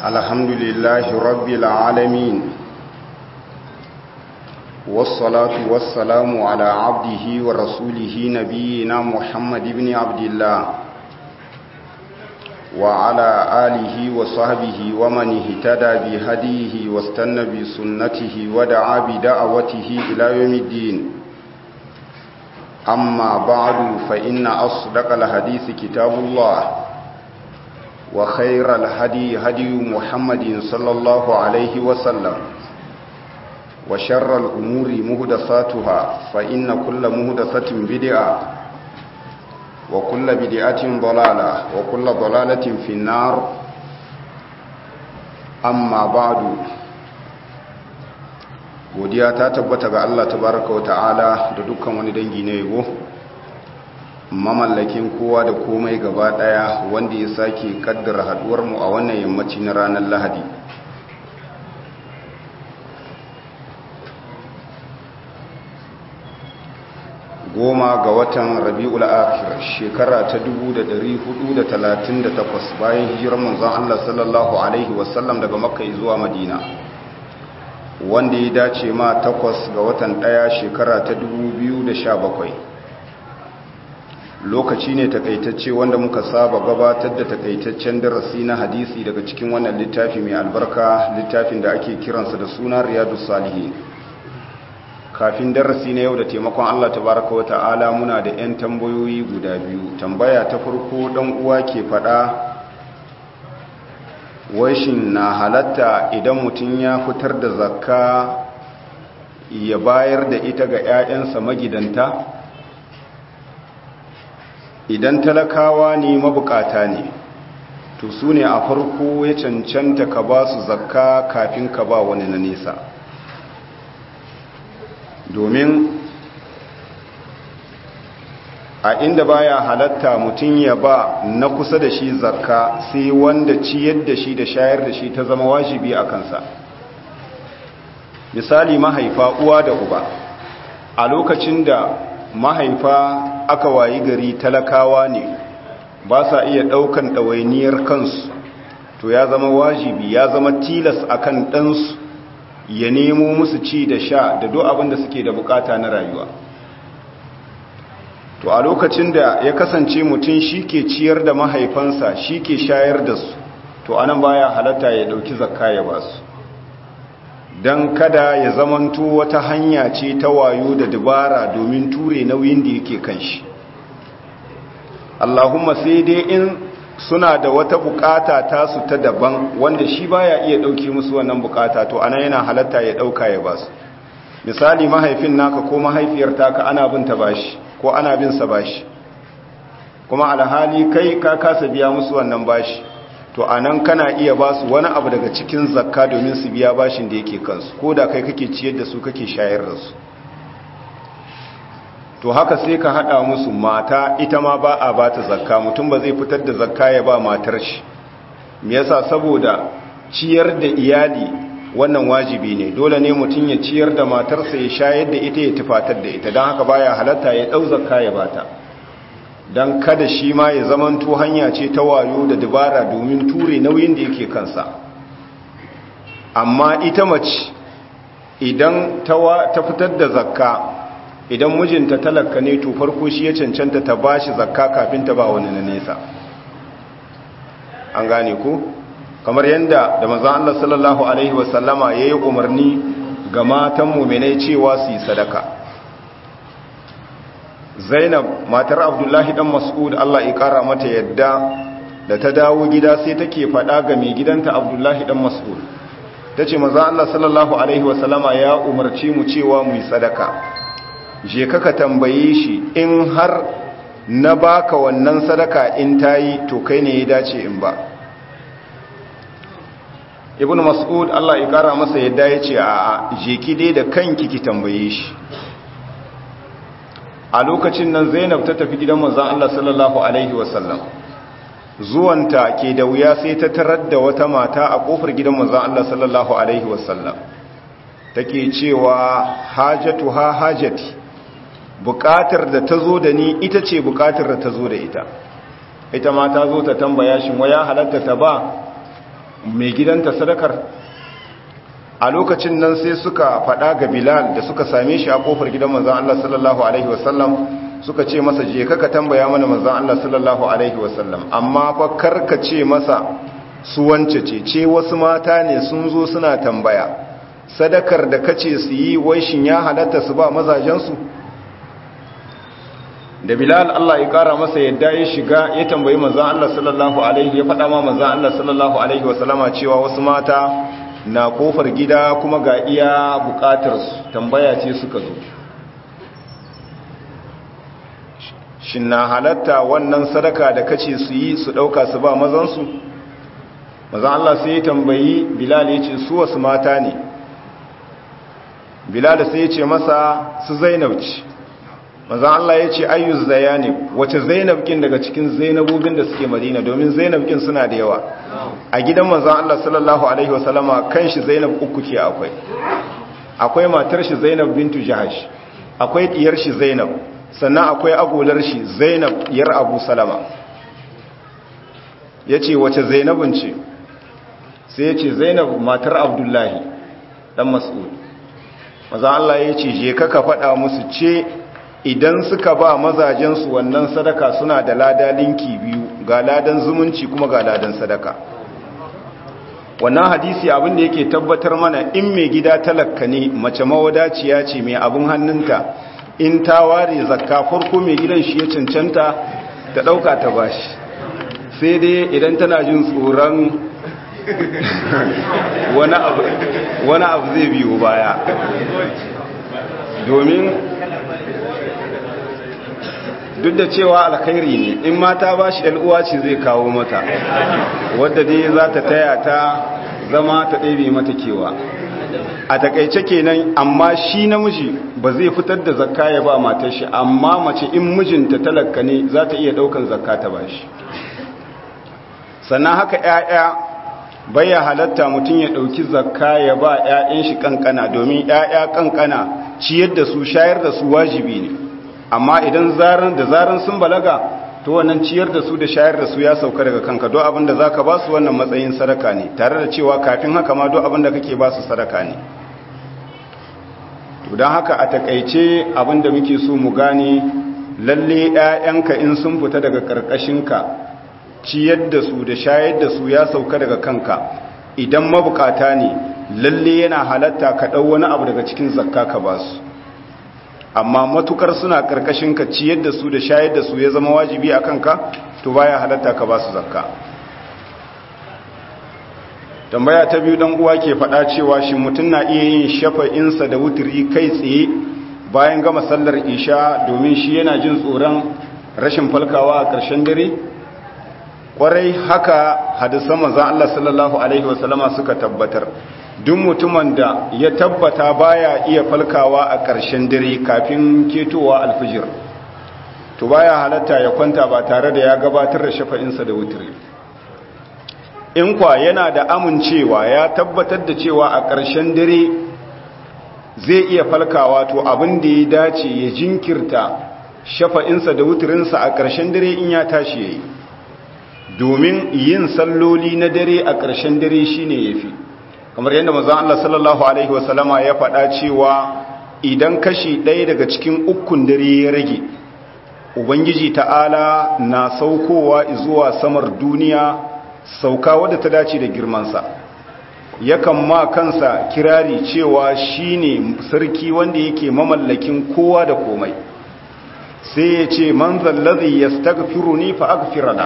الحمد لله رب العالمين والصلاة والسلام على عبده ورسوله نبينا محمد بن عبد الله وعلى آله وصحبه ومن اهتدى بهديه واستنى بسنته ودعا بدعوته إلى يوم الدين أما بعد فإن أصدق الحديث كتاب الله وخير الهدي هدي محمد صلى الله عليه وسلم وشر الأمور مهدساتها فإن كل مهدسة بدعة وكل بدعة ضلالة وكل ضلالة في النار أما بعد godiya ta tabbata ga Allah tabaraka wa ta'ala da dukkan wani dangi na yabo mamallakin kowa da komai gaba daya wanda ya sake kaddara haduwar mu a wannan yammaci na ranar Lahadi goma ga watan rabi'ul akhir shekara ta 1438 bayan hijirar manzon Allah sallallahu alaihi wasallam daga makka zuwa madina wanda ya dace ma takwas ga watan ɗaya shekara ta 2017 lokaci ne takaitacce wanda muka saba gabatar da takaitaccen darasi na hadisi daga cikin wannan littafi mai albarka littafin da ake kiransa da suna riyadu salihin kafin darasi na yau da taimakon allah tabaraka wa ta'ala muna da 'yan tambayoyi guda biyu tambaya ta farko dan uwa ke faɗa washin na halatta idan mutum ya fitar da zakka ya bayar da ita ga 'ya'yansa magidanta idan talakawa ne mabukata ne to su ne a farko ya cancanta ka ba su zakka kafin ka ba wani na nesa domin a inda baya halatta mutum ya ba na kusa da shi zakka sai wanda ciyar da shi da shayar da shi ta zama wajibi a kansa misali mahaifa uwa da uba a lokacin da mahaifa aka wayi gari talakawa ne ba sa iya ɗaukan ɗawainiyar kansu to ya zama wajibi ya zama tilas akan ɗansu ya nemo musu ci da sha da duk abin da suke da bukata na rayuwa to a lokacin da ya kasance mutum shi ke ciyar da mahaifansa shi ke shayar da su to anan baya halatta ya dauki zakka ya ba su don kada ya zamanto wata hanya ce ta wayo da dubara domin ture nauyin da yake kan shi Allahumma sai dai in suna da wata bukata tasu ta daban wanda shi baya iya dauke musu wannan bukata to anan yana halatta ya dauka ya ba su misali mahaifin naka ko mahaifiyar taka ana bin ta bashi ko ana bin sa bashi kuma alhali kai ka kasa biya musu wannan bashi to anan kana iya ba su wani abu daga cikin zakka domin su biya bashin da yake kansu ko da kai kake ciyar da su kake shayar da su to haka sai ka hada musu mata ita ma ba a ba ta zakka mutum ba zai fitar da zakka ya ba matar shi me yasa saboda ciyar da iyali wannan wajibi ne dole ne mutum ya ciyar da matarsa ya shayar da ita ya tufatar da ita don haka baya halatta ya ɗau zakka ya bata don kada shi ma ya zamanto hanya ce ta wayo da dabara domin ture nauyin da yake kansa amma ita mace idan ta fitar da zakka idan mijinta talaka ne to farko shi ya cancanta ta bashi zakka kafin ta ba wani na nesa an gane ko kamar yadda da manzan Allah sallallahu Alaihi wasallama ya yi umarni ga matan muminai cewa su yi sadaka zainab matar abdullahi dan mas'ud Allah ya kara mata yadda da ta dawo gida sai take faɗa ga mai gidanta abdullahi dan mas'ud ta ce manzan Allah sallallahu Alaihi wasallama ya umarci mu cewa mu yi sadaka je kaka tambaye shi in har na baka wannan sadaka in tayi to kai ne ya dace in ba ibn mas'ud Allah ya kara masa yadda ya ce a jeki dai da kanki ki tambaye shi a lokacin nan zainab ta tafi gidan manzon Allah sallallahu alaihi wasallam zuwanta ke da wuya sai ta tarar da wata mata a kofar gidan manzon Allah sallallahu alaihi wasallam take cewa hajatu ha hajati bukatar da ta zo da ni ita ce bukatar da ta zo da ita ita ma ta zo ta tambaya shi waya halatta ta ba mai gidanta sadakar a lokacin nan sai suka faɗa ga bilal da suka same shi a kofar gidan manzan Allah sallallahu alaihi wasallam suka ce masa je ka tambaya mana manzan Allah sallallahu alaihi wasallam amma fa karka ce masa su wance ce ce wasu mata ne sun zo suna tambaya sadakar da kace su yi wai shin ya halatta su ba mazajensu da bilal Allah ya kara masa yadda ya shiga ya tambayi manzan Allah sallallahu alaihi ya faɗa ma manzan Allah sallallahu alaihi wasallama cewa wasu mata na kofar gida kuma ga iya bukatarsu tambaya ce suka zo shin na halatta wannan sadaka da kace su yi su dauka su ba mazansu mazan Allah sai ya tambayi Bilal ya ce su wasu mata ne Bilal sai ya ce masa su Zainab ce mazan Allah ya ce ayyuz zayani wace Zainab kin daga cikin Zainabobin da suke Madina domin Zainab kin suna da yawa a gidan manzan Allah sallallahu alaihi wasallama kan shi Zainab uku ke akwai akwai matar shi Zainab bintu Jahash akwai diyar shi Zainab sannan akwai agolar shi Zainab yar Abu Salama yace wace Zainabun ce sai yace Zainab matar Abdullahi dan Mas'ud manzan Allah yace je ka ka faɗa musu ce idan suka ba mazajensu wannan sadaka suna da lada linki biyu ga ladan zumunci kuma ga ladan sadaka wannan hadisi abin da yake tabbatar mana in mai gida talakka ne mace mawadaciya ce mai abin hannunta in ta ware zakka farko mai gidan shi ya cancanta ta ɗauka ta bashi sai dai idan tana jin tsoron wani abu zai biyo baya domin duk da cewa alkhairi ne in mata ba shi uwa ce zai kawo mata wadda dai za ta taya ta zama ta ɗebe mata kewa a takaice kenan amma shi namiji ba zai fitar da zakka ya ba matar shi amma mace in mijinta talaka ne za ta iya ɗaukan zakka ta ba shi sannan haka 'ya'ya baya halatta mutum ya ɗauki zakka ya ba 'ya'yan shi kankana domin 'ya'ya kankana ciyar da su shayar da su wajibi ne amma idan zaran da zaran sun balaga to wannan ciyar da su da shayar da su ya sauka daga kanka do abin da zaka ba su wannan matsayin sadaka ne tare da cewa kafin haka ma do abin da kake ba su sadaka ne to dan haka a takeice abin da muke so mu gane lalle ƴaƴanka in sun fita daga karkashinka ciyar da su da shayar da su ya sauka daga kanka idan mabukata ne lalle yana halatta ka dau wani abu daga cikin zakka ka ba su amma matukar suna karkashin ka ciyar da su da shayar da su ya zama wajibi a kanka to baya halatta ka ba su zakka tambaya ta biyu dan uwa ke faɗa cewa shi mutum na iya yin shafa'insa da wuturi kai tsaye bayan gama sallar isha domin shi yana jin tsoron rashin falkawa a ƙarshen dare kwarai haka hadisan manzon Allah sallallahu alaihi wasallama suka tabbatar duk mutumin da ya tabbata baya iya falkawa a ƙarshen dare kafin ketowa alfijir to baya halatta ya kwanta ba tare da ya gabatar da shafa'insa da wutiri in kwa yana da amincewa ya tabbatar da cewa a ƙarshen dare zai iya falkawa to abin da ya dace ya jinkirta shafa'insa da wutirinsa a ƙarshen dare in ya tashi ya yi domin yin salloli na dare a ƙarshen dare shine yafi kamar yadda manzon Allah sallallahu alaihi wasallama ya faɗa cewa idan kashi ɗaya daga cikin ukun dare ya rage ubangiji ta'ala na saukowa zuwa samar duniya sauka wadda ta dace da girmansa yakan ma kansa kirari cewa shine sarki wanda yake mamallakin kowa da komai sai ya ce man zallazi yastaghfiruni fa aghfirana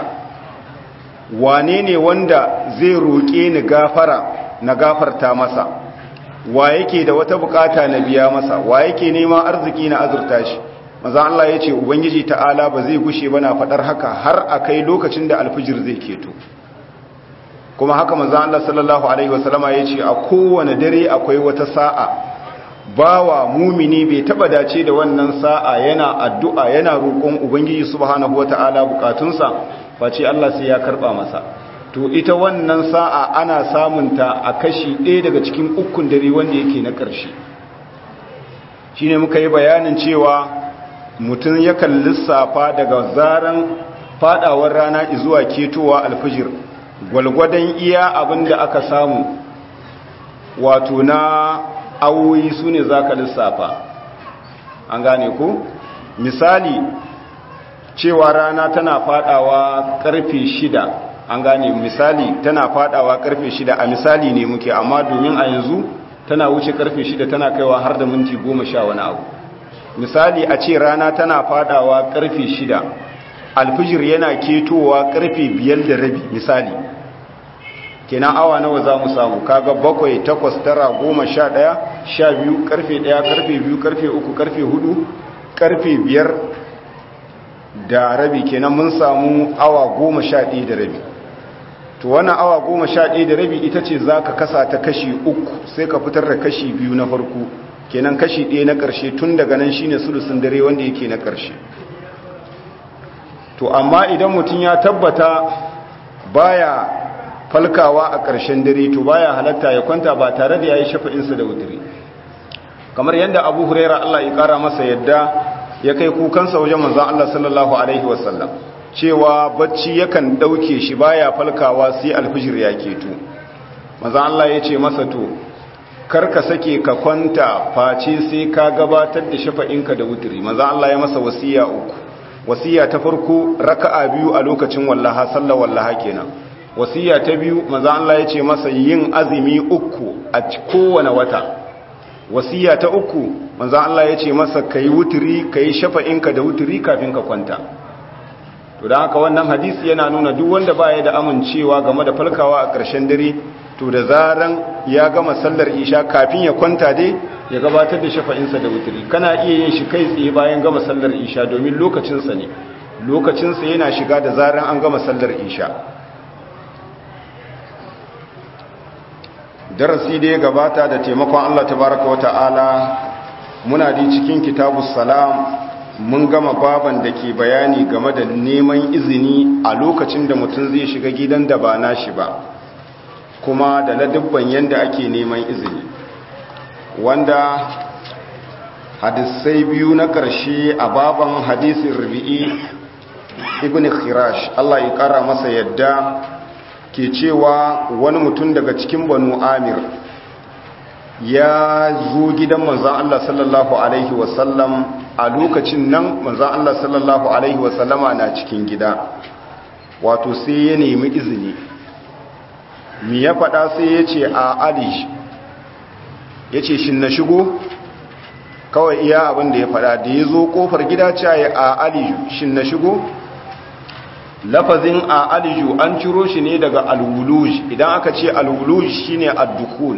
wane ne wanda zai roƙe ni gafara na gafarta masa wa yake da wata bukata na biya masa wa yake neman arziki na azurta shi maza Allah ya ce ubangiji ta'ala ba zai gushe ba na faɗar haka har a kai lokacin da alfijir zai keto kuma haka maza Allah sallallahu alaihi wasallama ya ce a kowane dare akwai wata sa'a bawa mumini bai taba dace da wannan sa'a yana addu'a yana roƙon ubangiji subhanahu wata'ala bukatunsa face Allah sai ya karba masa to ita wannan sa'a ana samunta a kashi ɗaya daga cikin ukun dare wanda yake na ƙarshe shi ne muka yi bayanin cewa mutum yakan lissafa daga zaren fadawar rana zuwa ketowa alfijir gwalgwadon iya abin da aka samu wato na awoyi su ne za ka lissafa an gane ku misali cewa rana tana fadawa karfe shida an gane misali tana fadawa karfe shida a misali ne muke amma domin a yanzu tana wuce karfe shida tana kaiwa har da minti goma sha wani abu misali a ce rana tana fadawa karfe shida alfijir yana ketowa karfe biyar da rabi misali kenan awa nawa za mu samu kaga bakwai takwas tara goma sha ɗaya sha biyu karfe ɗaya karfe biyu karfe uku karfe hudu karfe biyar da rabi kenan mun samu awa goma sha ɗaya da rabi to wannan awa goma sha ɗaya da rabi ita ce za ka kasa ta kashi uku sai ka fitar da kashi biyu na farko kenan kashi ɗaya na ƙarshe tun daga nan shine sulusun dare wanda yake na ƙarshe to amma idan mutum ya tabbata baya falkawa a ƙarshen dare to baya halatta ya kwanta ba tare da yayi shafa'insa da wutiri kamar yadda Abu Huraira Allah ya kara masa yadda ya kai kukansa wajen manzon Allah sallallahu alaihi wasallam cewa bacci yakan dauke shi baya falkawa sai alfijir ya keto manzon Allah ya ce masa to karka sake ka kwanta face sai ka gabatar da shafa'inka da wutiri manzon Allah ya masa wasiya uku wasiya ta farko raka'a biyu a lokacin wallaha sallar wallaha kenan wasiya ta biyu maza Allah ya ce masa yin azumi uku a kowane wata wasiya ta uku maza Allah ya ce masa kai wuturi kai shafa'inka da wuturi kafin ka kwanta to don haka wannan hadisi yana nuna duk wanda baya da amincewa game da falkawa a ƙarshen dare to da zaran ya gama sallar isha kafin ya kwanta dai ya gabatar da shafa'insa da wuturi kana iya yin shi kai tsaye bayan gama sallar isha domin lokacinsa ne lokacinsa yana shiga da zaran an gama sallar isha darasi da ya gabata da taimakon Allah tabaraka wa ta'ala muna di cikin kitabus salam mun gama baban da ke bayani game da neman izini a lokacin da mutum zai shiga gidan da ba nashi ba kuma da ladubban yanda ake neman izini wanda hadisai biyu na ƙarshe a baban hadisin rubi'i ibn khirash Allah ya ƙara masa yadda ke cewa wani mutum daga cikin banu amir ya zo gidan manzan Allah sallallahu Alaihi wasallam a lokacin nan manzan Allah sallallahu Alaihi wasallama na cikin gida wato sai ya nemi izini mi ya faɗa sai ya ce a alish ya ce shi na shigo kawai iya abin da ya faɗa da ya zo ƙofar gida caye a alish shi na shigo lafazin a aliju an ciro shi ne daga alwuluj idan aka ce alwuluj shine addukul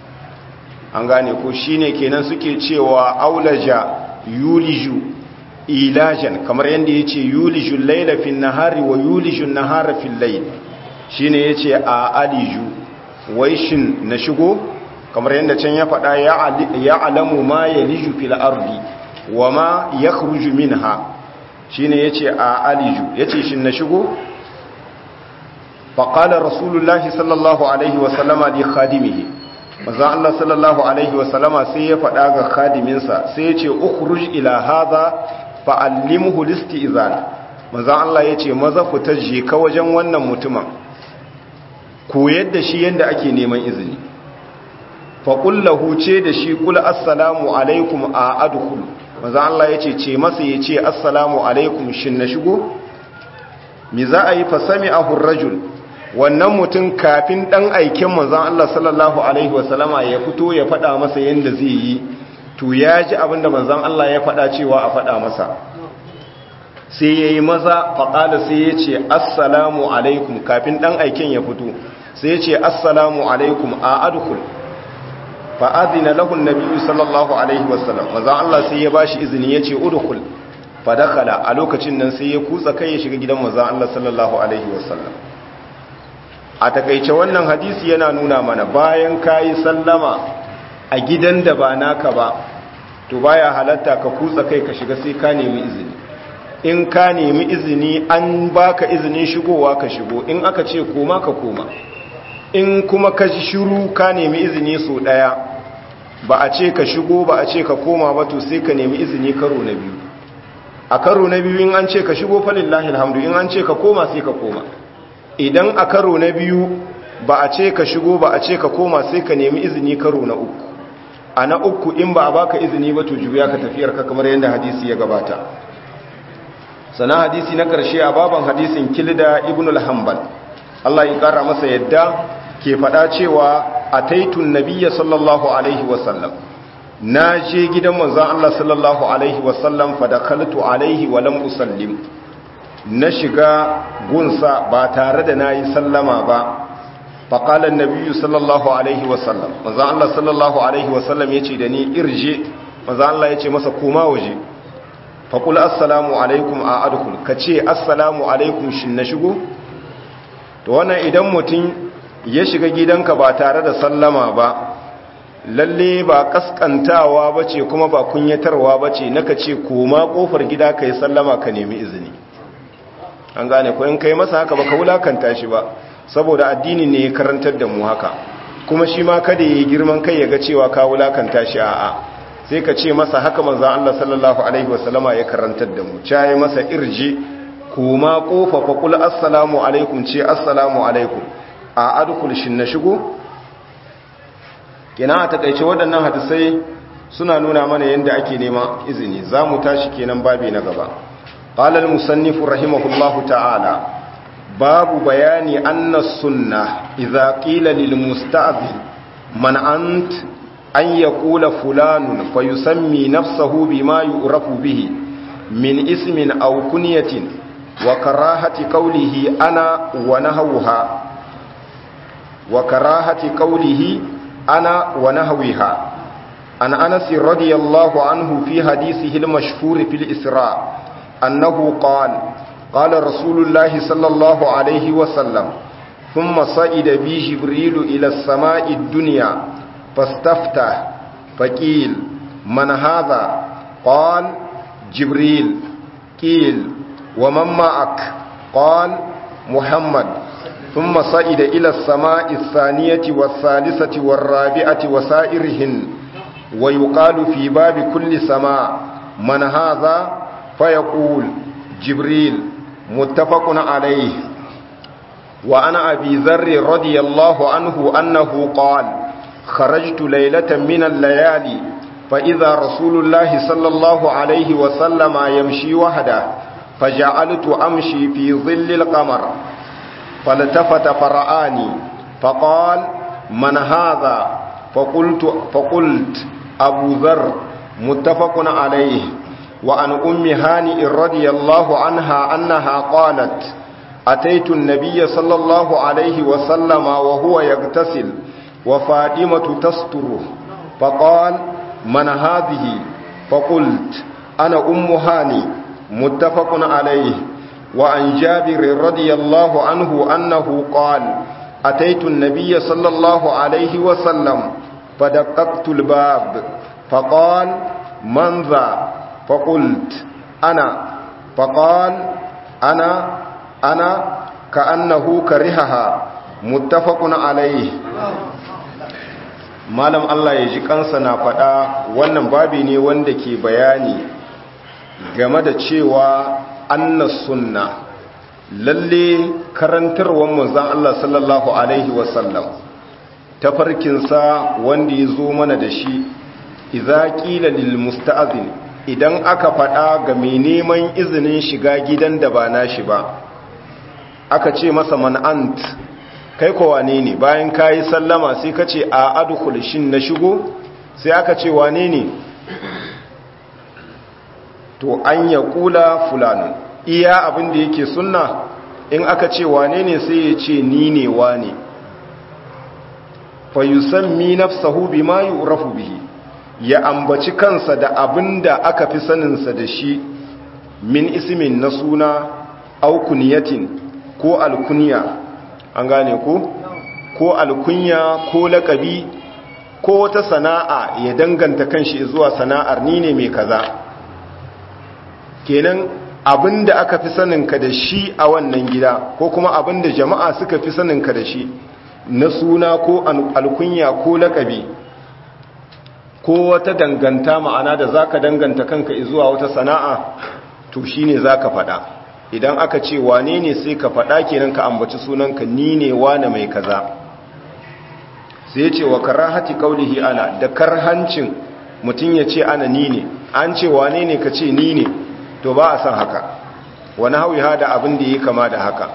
an gane ko shine kenan suke cewa aulaja yuliju ilajan kamar yadda yace yuliju layla fin nahari wa yuliju nahara fil layl shine yace a aliju wai shin na shigo kamar yadda can ya faɗa ya alamu ma yaliju fil ardi wa ma yakhruju minha shine yace a aliju yace shin na shigo faqala rasulullahi sallallahu alaihi wa sallama li khadimihi manzo Allah sallallahu alaihi wa sallama sai ya faɗa ga khadiminsa sai yace ukhruj ila hadha fa'allimhu listi'zan manzo Allah yace maza fita je ka wajen wannan mutumin koyar da shi yanda ake neman izini fa qul lahu ce da shi qul assalamu alaikum a adkhulu maza Allah ya ce ce masa ya ce assalamu alaikum shin na shigo mi za a yi fasami a hurrajul wannan mutum kafin ɗan aikin maza Allah sallallahu alaihi wasallama ya fito ya faɗa masa yadda zai yi to ya ji abinda manzan Allah ya faɗa cewa a faɗa masa sai ya yi maza faƙala sai ya ce assalamu alaikum kafin ɗan aikin ya fito sai ya ce assalamu alaikum a adukul fa'adina lahun nabi sallallahu alaihi wasallam maza Allah sai ya bashi izini ya ce udukul fadakala a lokacin nan sai ya kutsa kai ya shiga gidan maza Allah sallallahu alaihi wasallam a takaice wannan hadisi yana nuna mana bayan kayi sallama a gidan da ba naka ba to baya halatta ka kutsa kai ka shiga sai ka nemi izini in ka nemi izini an baka izinin shigowa ka shigo in aka ce koma ka koma in kuma ka ji shiru ka nemi izini so daya ba a ce ka shigo ba a ce ka koma ba to sai ka nemi izini karo na biyu a karo na biyu in an ce ka shigo falillahi alhamdu in an ce ka koma sai ka koma idan a karo na biyu ba a ce ka shigo ba a ce ka koma sai ka nemi izini karo na uku a na uku in ba a baka izini ba to juya ka tafiyar ka kamar yadda hadisi ya gabata sana hadisi na karshe a baban hadisin kilda ibn al-hanbal Allah ya kara masa yadda ke faɗa cewa ataitun nabiyya sallallahu alaihi wasallam na je gidan manzon Allah sallallahu alaihi wasallam fa dakhaltu alaihi wa lam usallim na shiga gunsa ba tare da nayi sallama ba fa qala an-nabiyyu sallallahu alaihi wasallam manzon Allah sallallahu alaihi wasallam yace da ni irje manzon Allah yace masa koma waje fa qul assalamu alaikum a adkhul kace assalamu alaikum shin na shigo to wannan idan mutum ya shiga gidanka ba tare da sallama ba lalle ba kaskantawa ba ce kuma ba kunyatarwa ba ce naka ce koma kofar gida ka yi sallama ka nemi izini an gane ko in kai masa haka ba ka wulakanta shi ba saboda addini ne ya karantar da mu haka kuma shi ma kada ya yi girman kai ya ga cewa ka wulakanta shi a'a sai ka ce masa haka manzan Allah sallallahu alaihi wasallama ya karantar da mu caye masa irji koma kofa fa kul assalamu alaikum ce assalamu alaikum a adkhul shin na shigo kina a takaice waɗannan hadisai suna nuna mana yadda ake nema izini za mu tashi kenan babi na gaba qala al musannif rahimahullahu ta'ala babu bayani anna sunna idza qila lil musta'zin man ant an yaqula fulanun fayusammi nafsahu bima yu'rafu bihi min ismin aw kunyatin wa karahati qawlihi ana wa nahawha wa karahati qawlihi أنا ونهوها عن أنس رضي الله عنه في حديثه المشهور في الإسراء أنه قال قال رسول الله صلى الله عليه وسلم ثم صعد بي جبريل إلى السماء الدنيا فاستفتح فقيل من هذا قال جبريل قيل ومن معك قال محمد ثم صعد إلى السماء الثانية والثالثة والرابعة وسائرهن ويقال في باب كل سماء من هذا فيقول جبريل متفق عليه وعن أبي ذر رضي الله عنه أنه قال خرجت ليلة من الليالي فإذا رسول الله صلى الله عليه وسلم يمشي وحده فجعلت أمشي في ظل القمر فالتفت فرآني فقال من هذا فقلت, فقلت أبو ذر متفق عليه وعن أم هانئ رضي الله عنها أنها قالت أتيت النبي صلى الله عليه وسلم وهو يغتسل وفاطمة تستره فقال من هذه فقلت أنا أم هاني متفق عليه وعن جابر رضي الله عنه أنه قال أتيت النبي صلى الله عليه وسلم فدققت الباب فقال من ذا فقلت أنا فقال أنا أنا كأنه كرهها متفق عليه malam Allah ya ji kansa na faɗa wannan babi ne wanda ke bayani game da cewa anna sunna lalle karantarwar manzon Allah sallallahu alaihi wasallam tafarkinsa wanda ya zo mana da shi idza qila lil musta'zin idan aka faɗa ga mai neman izinin shiga gidan da ba nashi ba aka ce masa man ant kai ko wane ne bayan kayi sallama sai ka ce a adkhul shin na shigo sai aka ce wane ne to an ya kula fulani iya abin da yake sunna in aka ce wane ne sai ya ce ni ne wane fa yusammi nafsahu bima yu'rafu bihi ya ambaci kansa da abin da aka fi saninsa da shi min ismin na suna au kuniyatin ko alkunya an gane ko ko alkunya ko lakabi ko wata sana'a ya danganta kanshi zuwa sana'ar ni ne mai kaza kenan abinda aka fi saninka da shi a wannan gida ko kuma abinda jama'a suka fi saninka da shi na suna ko alkunya ko lakabi ko wata danganta ma'ana da zaka danganta kanka zuwa wata sana'a to shine zaka faɗa idan aka ce wane ne sai ka faɗa kenan ka ambaci sunanka ni ne wane mai kaza sai ce wa karahati qaulihi ana da karhancin mutum ya ce ana ni ne an ce wane ne ka ce ni ne to ba a san haka wani hauyi hada abin da ya kama da haka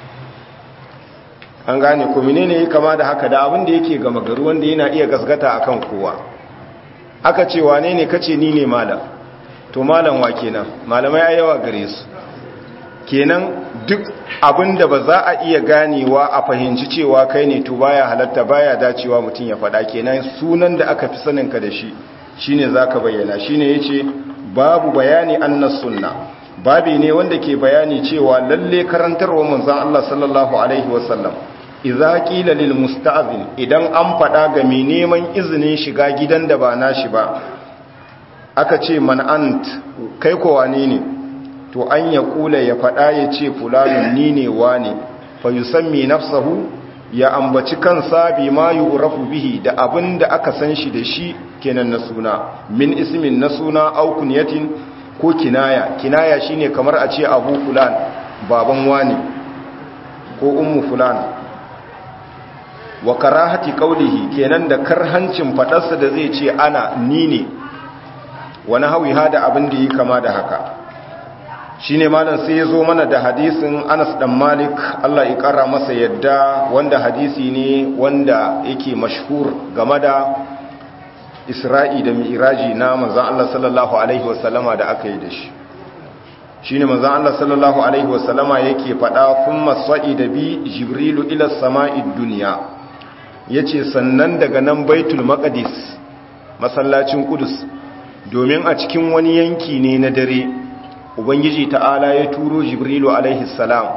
an gane ko menene ya kama da haka da abin da yake gama gari wanda yana iya gasgata akan kowa aka ce wane ne kace ni ne malam to malam wa kenan malamai a yawa gare su kenan duk abin da ba za a iya ganewa a fahimci cewa kai ne to baya halatta baya dacewa mutum ya faɗa kenan sunan da aka fi sanin ka da shi shine zaka bayyana shine yace babu bayani annas sunna babi ne wanda ke bayani cewa lalle karantarwa manzon Allah sallallahu alaihi wasallam idza qila lil musta'zin idan an fada ga mai neman izinin shiga gidan da ba nashi ba aka ce man ant kai ko wane ne to an ya kula ya fada ya ce fulanun ni ne wane fa yusammi nafsahu ya ambaci kansa bi ma yu'rafu bihi da abinda aka san shi da shi kenan na suna min ismin na suna au kunyatin ko kinaya kinaya shine kamar a ce abu fulan baban wani ko ummu fulan wa karahati qawlihi kenan da karhancin fadarsa da zai ce ana ni ne wani hawi hada abin da yi kama da haka shine malam sai yazo mana da hadisin Anas dan Malik Allah ya kara masa yadda wanda hadisi ne wanda yake mashhur game da Isra'i da Mi'raji na manzon Allah sallallahu alaihi wasallama da aka yi da shi shine manzon Allah sallallahu alaihi wasallama yake fada thumma sa'ida bi jibrilu ila sama'id dunya yace sannan daga nan baitul maqdis masallacin qudus domin a cikin wani yanki ne na dare ubangiji ta'ala ya turo jibrilu alaihi salam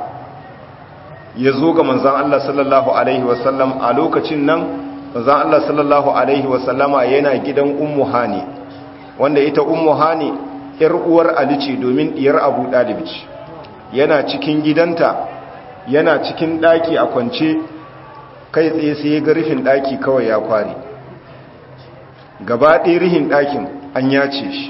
ya zo ga manzan Allah sallallahu alaihi wasallam a lokacin nan manzan Allah sallallahu alaihi wasallama yana gidan ummu hani wanda ita ummu hani yar uwar ali ce domin diyar abu dalib ce yana cikin gidanta yana cikin daki a kwance kai tsaye sai ya ga rufin daki kawai ya kware gaba ɗaya rihin ɗakin an yace shi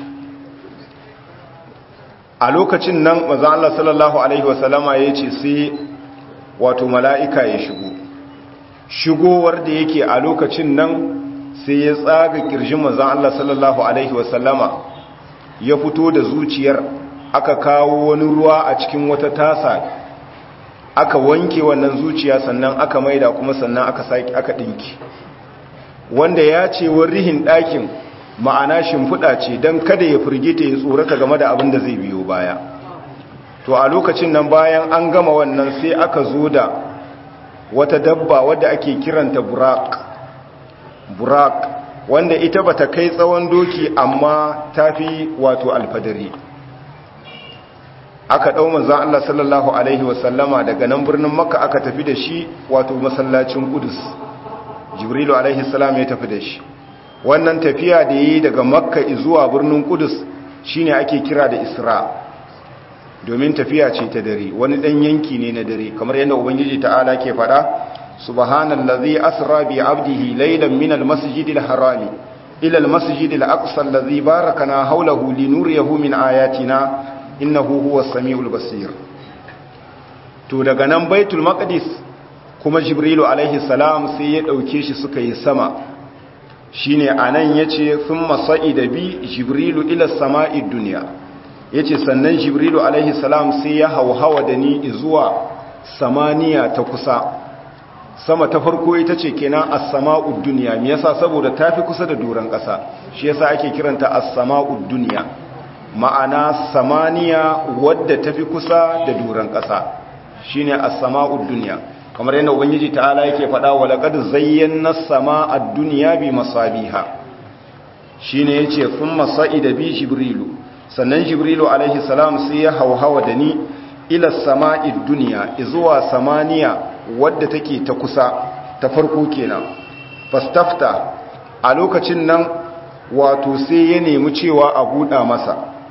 a lokacin nan maza Allah sallallahu Alaihi wasallama ya ce sai wato mala'ika ya shigo shigowar da yake a lokacin nan sai ya tsaga ƙirjin maza Allah sallallahu Alaihi wasallama ya fito da zuciyar aka kawo wani ruwa a cikin wata tasa aka wanke wannan zuciya sannan aka maida kuma sannan aka saki aka ɗinki wanda ya ce rihin ɗakin ma'ana shimfiɗa ce don kada ya firgita ya tsorata game da abin da zai biyo baya to a lokacin nan bayan an gama wannan sai aka zo da wata dabba wadda ake kiranta burak burak wanda ita bata kai tsawon doki amma ta fi wato alfadari aka ɗau manzan Allah sallallahu Alaihi wasallama daga nan birnin makka aka tafi da shi wato masallacin kudus jibrilu alaihi salam ya tafi da shi wannan tafiya da yi daga makka zuwa birnin kudus shine ake kira da isra domin tafiya ce ta dare wani dan yanki ne na dare kamar yadda ubangiji ta'ala ke fada subhanallazi asra bi abdihi laylan min almasjidil harami ila almasjidil aqsa allazi barakana hawlahu linuriyahu min ayatina innahu huwas samiul basir to daga nan baitul maqdis kuma jibrilu alaihi salam sai ya dauke shi suka yi sama shine anan yace thumma sa'ida bi jibrilu ila sama'id dunya yace sannan jibrilu alaihi salam sai ya hauhawa da ni zuwa samaniya ta kusa sama ta farko ita ce kenan as-sama'ud dunya me yasa saboda tafi kusa da doran kasa shi yasa ake kiranta as-sama'ud dunya ma'ana samaniya wadda tafi kusa da doran kasa shine as-sama'ud dunya kamar yadda ubangiji ta'ala yake faɗa wa laqad zayyana as-samaa ad-dunya bi masabiha shine yace thumma sa'ida bi jibrilu sannan jibrilu alaihi salam sai ya hauhawa da ni ila as-samaa'i ad-dunya izuwa samaniya wadda take ta kusa ta farko kenan fastafta a lokacin nan wato sai ya nemi cewa a buɗa masa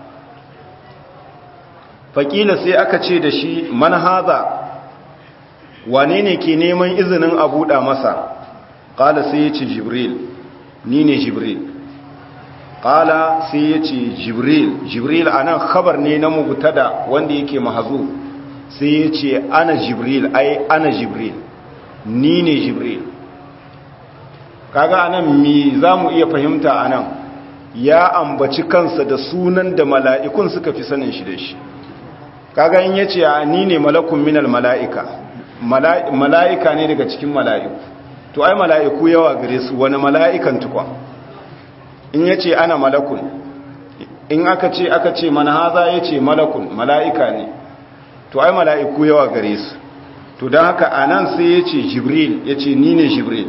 faƙila sai aka ce da shi man haza wane ne ke neman izinin a buɗa masa ƙala sai ya ce jibril ni ne jibril ƙala sai ya ce jibril jibril a nan khabar ne na mubutada wanda yake mahazu sai ya ce ana jibril ai ana jibril ni ne jibril kaga anan mi za mu iya fahimta anan ya ambaci kansa da sunan da mala'ikun suka fi sanin shi da shi kaga in yace ni ne malakun minal mala'ika mala'ika ne daga cikin mala'iku to ai mala'iku yawa gare su wani mala'ikan tukwa in yace ana malakun in aka ce aka ce mana haza yace malakun mala'ika ne to ai mala'iku yawa gare su to don haka anan sai yace jibril yace ni ne jibril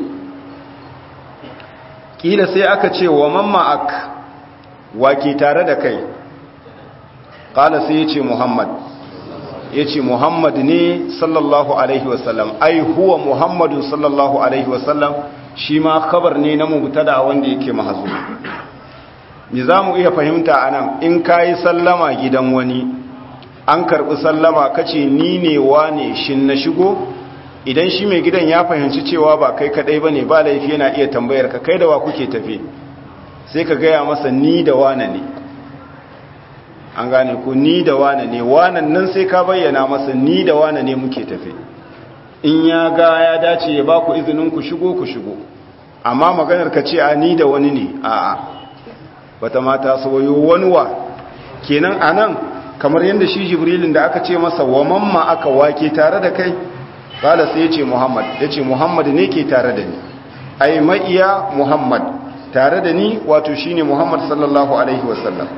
kila sai aka ce wa mamma ak wake tare da kai kala sai yace muhammad yace muhammad ne sallallahu alaihi wasallam ai huwa muhammadun sallallahu alaihi wasallam shi ma khabar ne na mubtada wanda yake mahzu me zamu iya fahimta anan in kai sallama gidan wani an karbi sallama kace ni ne wane shin na shigo idan shi mai gidan ya fahimci cewa ba kai kadai bane ba laifi yana iya tambayar ka kai da wa kuke tafe sai ka gaya masa ni da wane ne an gane ko ni da wane ne wanan nan sai ka bayyana masa ni da wane ne muke tafe in ya ga ya dace ya ba ku izinin ku shigo ku shigo amma maganar ka ce a ni da wani ne a'a bata mata soyo wani wa kenan anan kamar yadda shi jibrilin da aka ce masa wa mamma aka wake tare da kai kala sai ya ce muhammad ya ce muhammad ne ke tare da ni ai ma'iya muhammad tare da ni wato shine muhammad sallallahu alaihi wasallam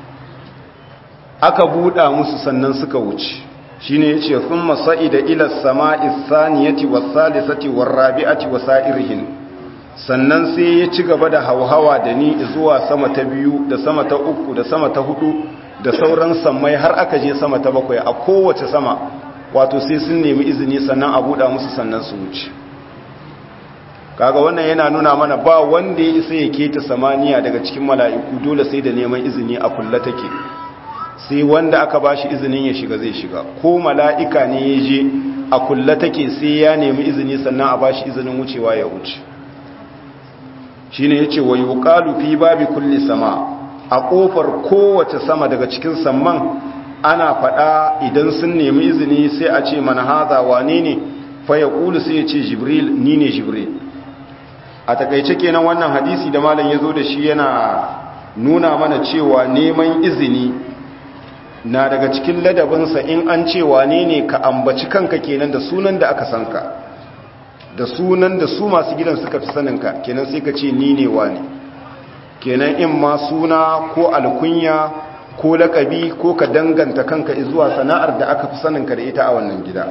aka buɗa musu sannan suka wuce shine yace thumma sa'ida ila samai saniyati was-salisati war-rabi'ati wasa'irhin sannan sai ya ci gaba da hauhawa da ni zuwa sama ta biyu da sama ta uku da sama ta hudu da sauran sammai har aka je sama ta bakwai a kowace sama wato sai sun nemi izini sannan a buɗa musu sannan su wuce kaga wannan yana nuna mana ba wanda ya isa ya keta samaniya daga cikin mala'iku dole sai da neman izini a kulla take sai wanda aka bashi izinin ya shiga zai shiga ko mala'ika ne ya je a kulla take sai ya nemi izini sannan a bashi izinin wucewa ya wuce shine yace wa yuqalu fi babi kulli sama a kofar kowace sama daga cikin samman ana fada idan sun nemi izini sai a ce man haza wane ne fa yaqulu sai ya ce jibril ni ne jibril a takaice kenan wannan hadisi da malam yazo da shi yana nuna mana cewa neman izini na daga cikin ladabinsa in an ce wane ne ka ambaci kanka kenan da sunan da aka sanka da sunan da su masu gidan suka fi saninka kenan sai ka ce ni ne wane kenan in ma suna ko alkunya ko lakabi ko ka danganta kanka zuwa sana'ar da aka fi saninka da ita a wannan gida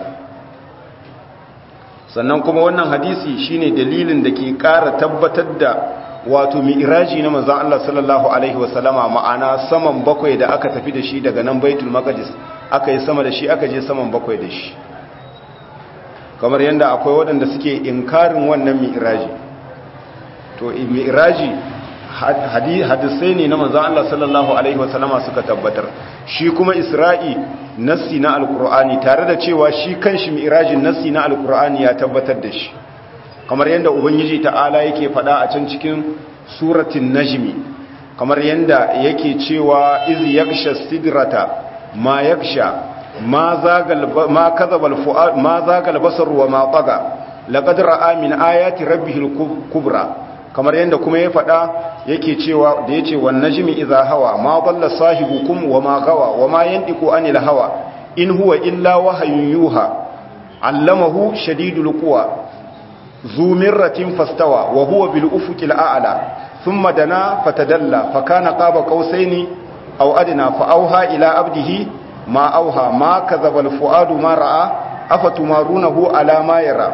sannan kuma wannan hadisi shine dalilin da ke ƙara tabbatar da wato mi'raji na manzon Allah sallallahu alaihi wasallama ma'ana saman bakwai da aka tafi da shi daga nan Baitul Maqdis aka yi sama da shi aka je saman bakwai da shi kamar yadda akwai waɗanda suke inkarin wannan mi'raji to mi'raji hadisai ne na manzon Allah sallallahu alaihi wasallama suka tabbatar shi kuma Isra'i nassi na alkur'ani tare da cewa shi kanshi mi'rajin nassi na alkur'ani ya tabbatar da shi kamar yadda ubangiji ta'ala yake faɗa a can cikin suratin najmi kamar yadda yake cewa iz yaksha sidrata ma yaksha ma zagal ma kadhaba alfuad ma zagal basar wa ma taga laqad ra'a min ayati rabbihil kubra kamar yadda kuma ya faɗa yake cewa da yace wan najmi idha hawa ma dalla sahibukum wa ma gawa wa ma yantiqu anil hawa in huwa illa wahyun yuha allamahu shadidul quwa ذو مرة فاستوى وهو بالأفق الأعلى ثم دنا فتدلى فكان قاب قوسين أو أدنى فأوها إلى عبده ما أوها ما كذب الفؤاد ما رأى أفتمارونه على ما يرى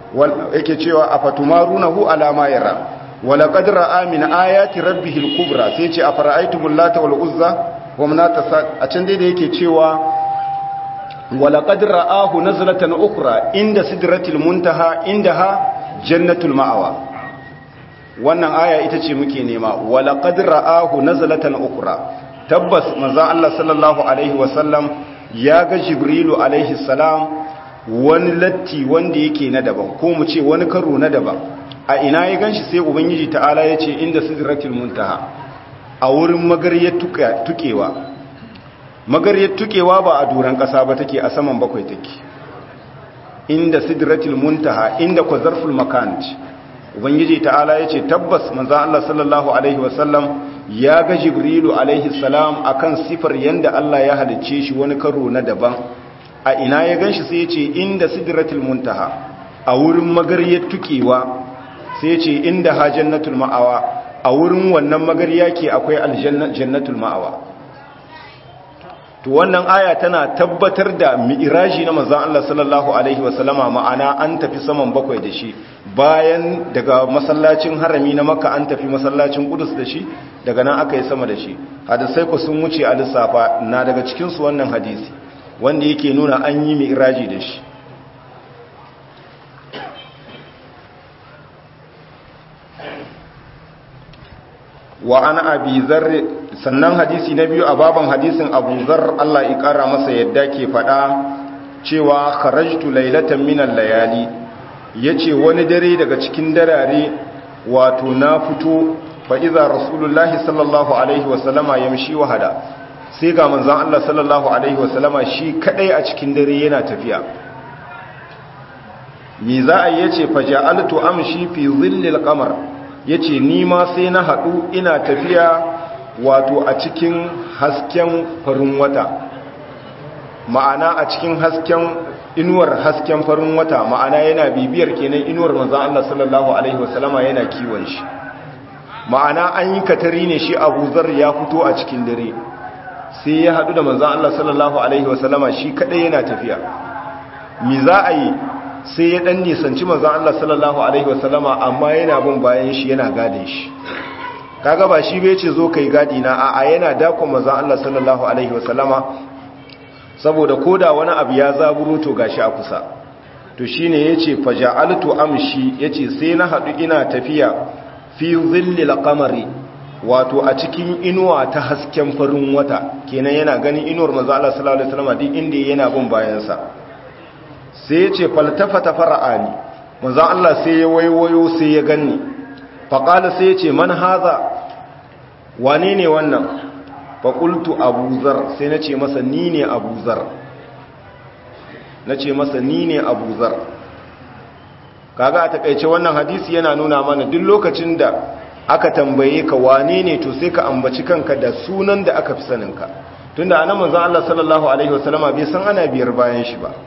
أفتمارونه على ما يرى ولقد رأى من آيات ربه الكبرى سيتي أفرأيتم اللات والعزى ومنات أتندي دي يكي تشيوا ولقد رآه نزلة أخرى عند سدرة المنتهى عندها جنة المأوى wannan aya ita ce muke nema walaqad ra'ahu nazlatan ukhra tabbas manzo Allah sallallahu alaihi wasallam ya ga jibrilu alaihi salam wani latti wanda yake na daban ko mu ce wani karo na daban a ina ya ganshi sai ubangiji ta'ala ya ce inda sidratul muntaha a wurin magariyar tukewa magariyar tukewa ba a duran ƙasa ba take a saman bakwai take inda sidratul muntaha inda kwazarful makan ubangiji ta'ala yace tabbas manzo Allah sallallahu alaihi wasallam ya ga jibrilu alaihi salam akan sifar yanda Allah ya halicce shi wani karo na daban a ina ya ganshi sai yace inda sidratul muntaha a wurin magariyar tukewa sai yace inda hajjannatul ma'awa a wurin wannan magariya ke akwai aljannatul ma'awa to wannan aya tana tabbatar da mi'iraji na manzon Allah sallallahu alaihi wasallama ma'ana an tafi saman bakwai da shi bayan daga masallacin harami na makka an tafi masallacin kudus da shi daga nan aka yi sama da shi hadisai ku sun wuce a lissafa na daga cikin su wannan hadisi wanda yake nuna an yi mi'iraji da shi wa an abi zarri sannan hadisi na biyu a baban hadisin abu zar Allah ya kara masa yadda ke faɗa cewa kharajtu laylatan min al-layali yace wani dare daga cikin darare wato na fito fa iza rasulullahi sallallahu alaihi wasallama yamshi wahada sai ga manzon Allah sallallahu alaihi wasallama shi kadai a cikin dare yana tafiya me za a yace fa ja'altu amshi fi dhillil qamar ya ce nima sai na haɗu ina tafiya wato a cikin hasken farin wata ma'ana a cikin hasken inuwar hasken farin wata ma'ana yana bibiyar kenan inuwar manzan Allah sallallahu Alaihi wasallama yana kiwon shi ma'ana an yi katari ne shi abu zar ya fito a cikin dare sai ya haɗu da manzan Allah sallallahu Alaihi wasallama shi kaɗai yana tafiya mi za a yi sai ya dan nisanci manzon Allah sallallahu alaihi wasallama amma yana bin bayan shi yana gadin shi kaga ba shi bai ce zo kai gadi na a'a yana dakon manzon Allah sallallahu alaihi wasallama saboda koda wani abu ya zaburo to gashi a kusa to shine yace faja'altu amshi yace sai na hadu ina tafiya fi dhillil qamari wato a cikin inuwa ta hasken farin wata kenan yana ganin inuwar manzon Allah sallallahu alaihi wasallama duk inda yana bin bayan sa sai ya ce faltafata fara'ani manzan Allah sai ya waiwayo sai ya ganni faƙala sai ya ce man haza wane ne wannan faƙultu abuzar sai na ce masa ni ne abuzar na ce masa ni ne abuzar kaga a takaice wannan hadisi yana nuna mana duk lokacin da aka tambaye ka wane ne to sai ka ambaci kanka da sunan da aka fi saninka tunda anan manzan Allah sallallahu alaihi wasallama bai san ana biyar bayan shi ba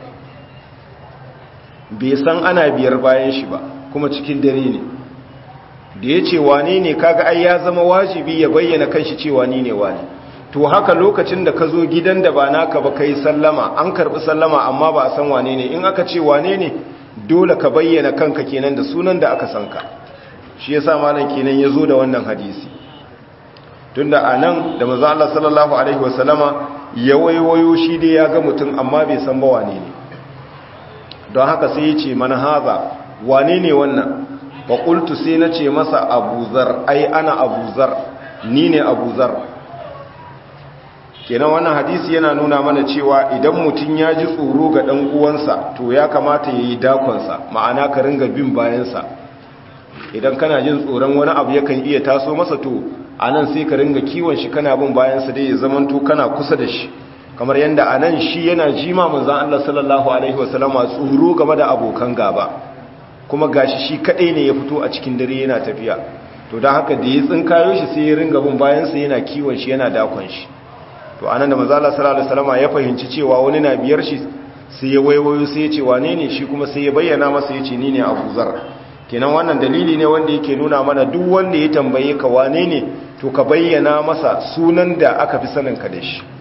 bai san ana biyar bayan shi ba kuma cikin dare ne da ya ce wane ne kaga ai ya zama wajibi ya bayyana kanshi cewa ni ne wane to haka lokacin da ka zo gidan da ba naka ba kai sallama an karbi sallama amma ba a san wane ne in aka ce wane ne dole ka bayyana kanka kenan da sunan da aka san ka shi yasa malam kenan ya zo da wannan hadisi tunda a nan da maza Allah sallallahu alaihi wasallama ya waiwayo shi dai ya ga mutum amma bai san ba wane ne don haka sai ya ce mana haza wane ne wannan faƙultu sai na ce masa abuzar ai ana abuzar ni ne abuzar kenan wannan hadisi yana nuna mana cewa idan mutum ya ji tsoro ga ɗan uwansa to ya kamata ya yi dakonsa ma'ana ka ringa bin bayansa idan kana jin tsoron wani abu yakan iya taso masa to a nan sai ka ringa kiwon shi kana bin bayansa dai ya zamanto kana kusa da shi kamar yadda a nan shi yana jima manzan Allah sallallahu Alaihi wasallama tsoro game da abokan gaba kuma gashi shi kaɗai ne ya fito a cikin dare yana tafiya to don haka da ya tsinkayo shi sai ya ringa bin bayansa yana kiwon shi yana dakon shi to a nan da manzan Allah sallallahu Alaihi wasallama ya fahimci cewa wani na biyar shi sai ya waiwayo sai ya ce wane ne shi kuma sai ya bayyana masa ya ce ni ne abu zar kenan wannan dalili ne wanda yake nuna mana duk wanda ya tambaye ka wane ne to ka bayyana masa sunan da aka fi sanin ka da shi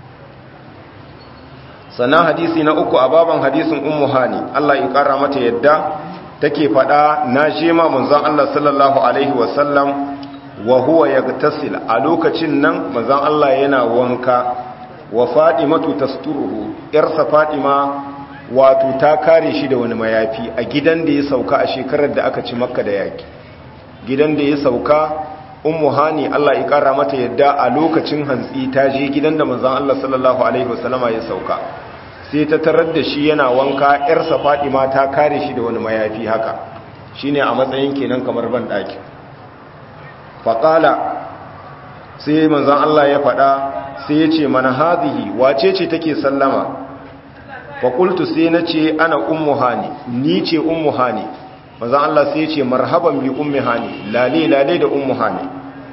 sannan hadisi na uku a baban hadisin ummu hani Allah ya kara mata yadda take fada na shema manzon Allah sallallahu alaihi wasallam wa huwa yagtasil a lokacin nan manzon Allah yana wanka wa fadimatu tasturuhu yarsa fadima wato ta kare shi da wani mayafi a gidan da ya sauka a shekarar da aka ci makka da yaki gidan da ya sauka ummu hani Allah ya kara mata yadda a lokacin hantsi ta je gidan da manzon Allah sallallahu alaihi wasallama ya sauka sai ta tarar da shi yana wanka yarsa Fatima ta kare shi da wani mayafi haka shine a matsayin kenan kamar ban daki faqala sai manzon Allah ya faɗa sai ya ce mana hadhihi wace ce take sallama fa qultu sai na ce ana ummu hani ni ce ummu hani manzon Allah sai ya ce marhaban bi ummi hani lale lale da ummu hani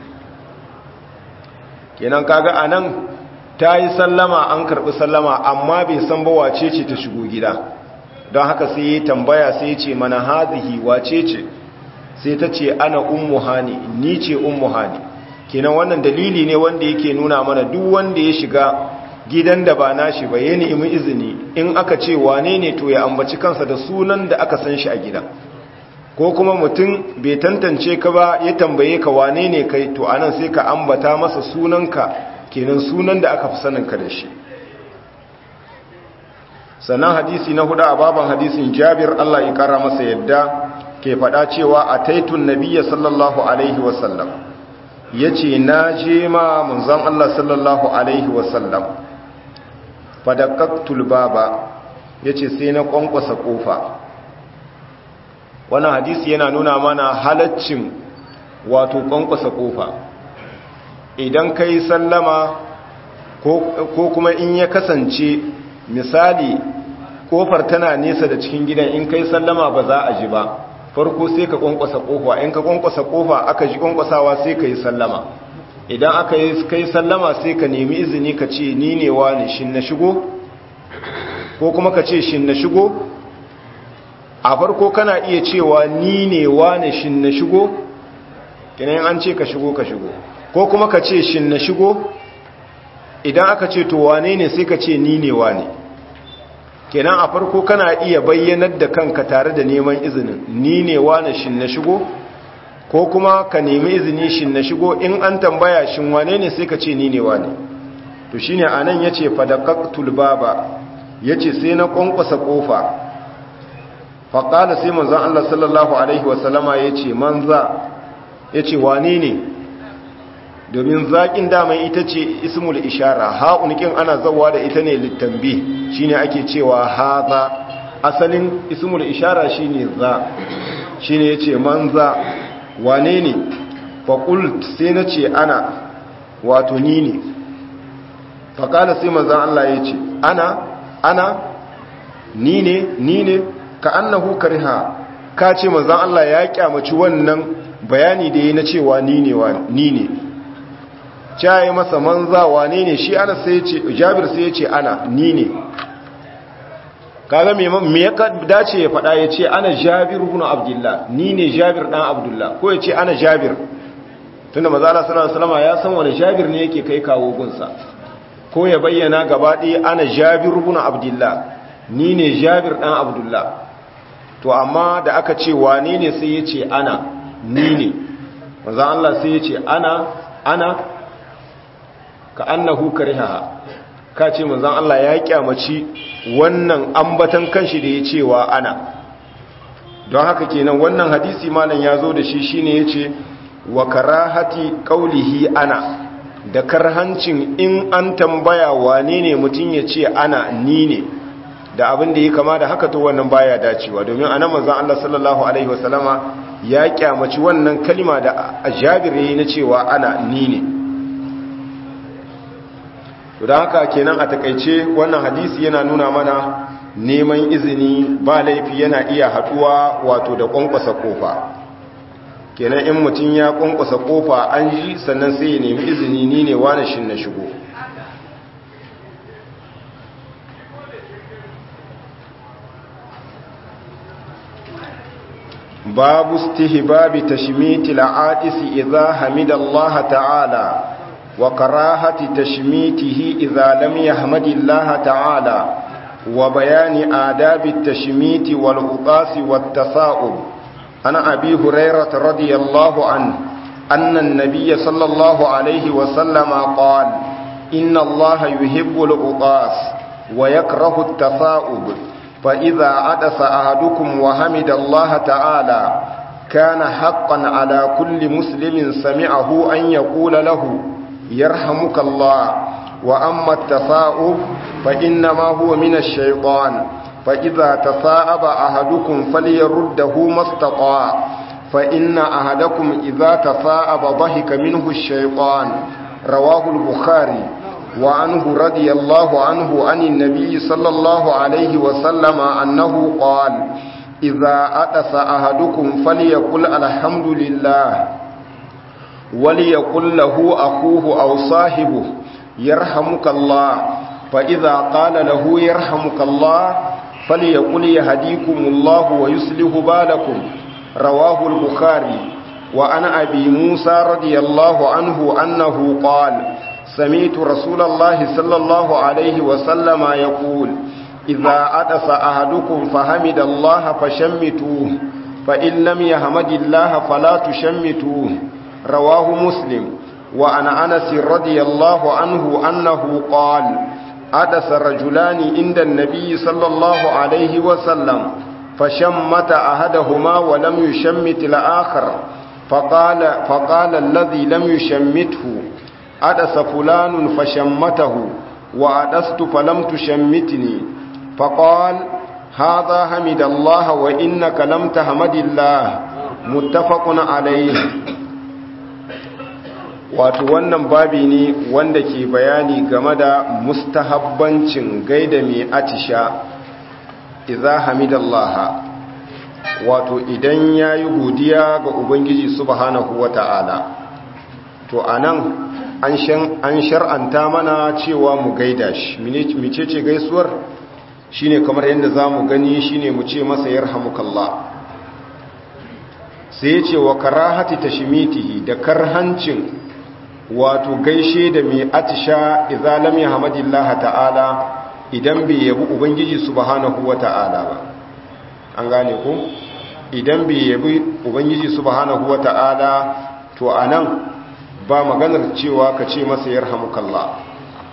kenan kaga anan ta yi sallama an karɓi sallama amma bai san ba wace ce ta shigo gida don haka sai ya tambaya sai ya ce mana hazihi wace ce sai ta ce ana ummu hani ni ce ummu hani kenan wannan dalili ne wanda yake nuna mana duk wanda ya shiga gidan da ba nashi ba ya nemi izini in aka ce wane ne to ya ambaci kansa da sunan da aka san shi a gidan ko kuma mutum bai tantance ka ba ya tambaye ka wane ne kai to anan sai ka ambata masa sunanka kenan sunan da aka fi saninka da shi sannan hadisi na hudu a baban hadisin jabir Allah ya kara masa yadda ke faɗa cewa a taitun nabiya sallallahu alaihi wasallam ya ce na je ma munzan Allah sallallahu alaihi wasallam fadakaktul baba ya ce sai na ƙwanƙwasa ƙofa wannan hadisi yana nuna mana halaccin wato ƙwanƙwasa ƙofa idan ka yi sallama ko kuma in ya kasance misali kofar tana nesa da cikin gidan in kai sallama ba za a ji ba farko sai ka kwankwasa kofa in ka kwankwasa kofa aka ji kwankwasawa sai ka yi sallama idan aka yi kai sallama sai ka nemi izini ka ce ni ne wani shin na shigo ko kuma ka ce shin na shigo a farko kana iya cewa ni ne wani shin na shigo kenan an ce ka shigo ka shigo ko kuma ka ce shin na shigo idan aka ce to wane ne sai ka ce ni ne wane kenan a farko kana iya bayyanar da kanka tare da neman izinin ni ne wane shin na shigo ko kuma ka nemi izini shin na shigo in an tambaya shin wane ne sai ka ce ni ne wane to shine anan yace fadaqatul baba yace sai na kwankwasa kofa faqala sai manzon Allah sallallahu alaihi wasallama yace manza yace wane ne domin zaƙin daman ita ce ismul ishara ha'unikin ana zawa da ita ne littambi shine ake cewa haza asalin ismul ishara shine za shine yace manza wane ne faqult sai nace ana wato ni ne faqala sai manzon Allah yace ana ana ni ne ni ne ka annahu kariha ka ce manzon Allah ya kyamaci wannan bayani da yi na cewa ni ne ni ne caye masa manza wane ne shi ana sai ce jabir sai ya ce ana ni ne kaga me ya dace ya faɗa ya ce ana jabir ibn abdullah ni ne jabir dan abdullah ko ya ce ana jabir tunda maza Allah sallallahu alaihi wasallam ya san wani jabir ne yake kai kawo gunsa ko ya bayyana gaba ɗaya ana jabir ibn abdullah ni ne jabir dan abdullah to amma da aka ce wane ne sai ya ce ana ni ne maza Allah sai ya ce ana ana ka annahu kariha ka ce manzon Allah ya kyamaci wannan ambatan kanshi da ya cewa ana don haka kenan wannan hadisi malam ya zo da shi shine yace wa karahati qaulihi ana da karhancin in an tambaya wane ne mutum ya ce ana ni ne da abin da ya kama da haka to wannan baya dacewa domin anan manzon Allah sallallahu alaihi wasallama ya kyamaci wannan kalima da Jabir yayi na cewa ana ni ne to da haka kenan a takaice wannan hadisi yana nuna mana neman izini ba laifi yana iya haduwa wato da kwankwasa kofa kenan in mutum ya kwankwasa kofa an ji sannan sai ya nemi izini ni ne wani shin na shigo babu istihbabi tashmiti la'atisi idza hamidallaha ta'ala وكراهة تشميته إذا لم يحمد الله تعالى وبيان آداب التشميت والعطاس والتثاؤب عن أبي هريرة رضي الله عنه أن النبي صلى الله عليه وسلم قال إن الله يحب العطاس ويكره التثاؤب فإذا عدس أحدكم وحمد الله تعالى كان حقا على كل مسلم سمعه أن يقول له يرحمك الله وأما التثاؤب فإنما هو من الشيطان فإذا تثاءب أحدكم فليرده ما استطاع فإن أحدكم إذا تثاءب ضحك منه الشيطان رواه البخاري وعنه رضي الله عنه عن النبي صلى الله عليه وسلم أنه قال إذا أتس أحدكم فليقل الحمد لله وليقل له أخوه أو صاحبه يرحمك الله فإذا قال له يرحمك الله فليقل يهديكم الله ويصلح بالكم رواه البخاري وعن أبي موسى رضي الله عنه أنه قال سمعت رسول الله صلى الله عليه وسلم يقول إذا أدس أحدكم فحمد الله فشمتوه فإن لم يحمد الله فلا تشمتوه رواه مسلم وعن أنس رضي الله عنه أنه قال أدس رجلان عند النبي صلى الله عليه وسلم فشمت أحدهما ولم يشمت الآخر فقال, فقال الذي لم يشمته أدس فلان فشمته وأدست فلم تشمتني فقال هذا حمد الله وإنك لم تحمد الله متفق عليه wato wannan babi ne wanda ke bayani game da mustahabbancin gaida mai atisha iza hamidallaha wato idan ya yi godiya ga ubangiji subhanahu wata'ala to anan an shar'anta mana cewa mu gaida shi mecece gaisuwar shine kamar yadda za mu gani shine mu ce masa yarhamukallah sai ce wa karahati tashmitihi da karhancin wato gaishe da mai atisha idza lam yahmadillah ta'ala idan bai yabi ubangiji subhanahu wata'ala ba an gane ku idan bai yabi ubangiji subhanahu wata'ala to anan ba maganar cewa ka ce masa yarhamukallah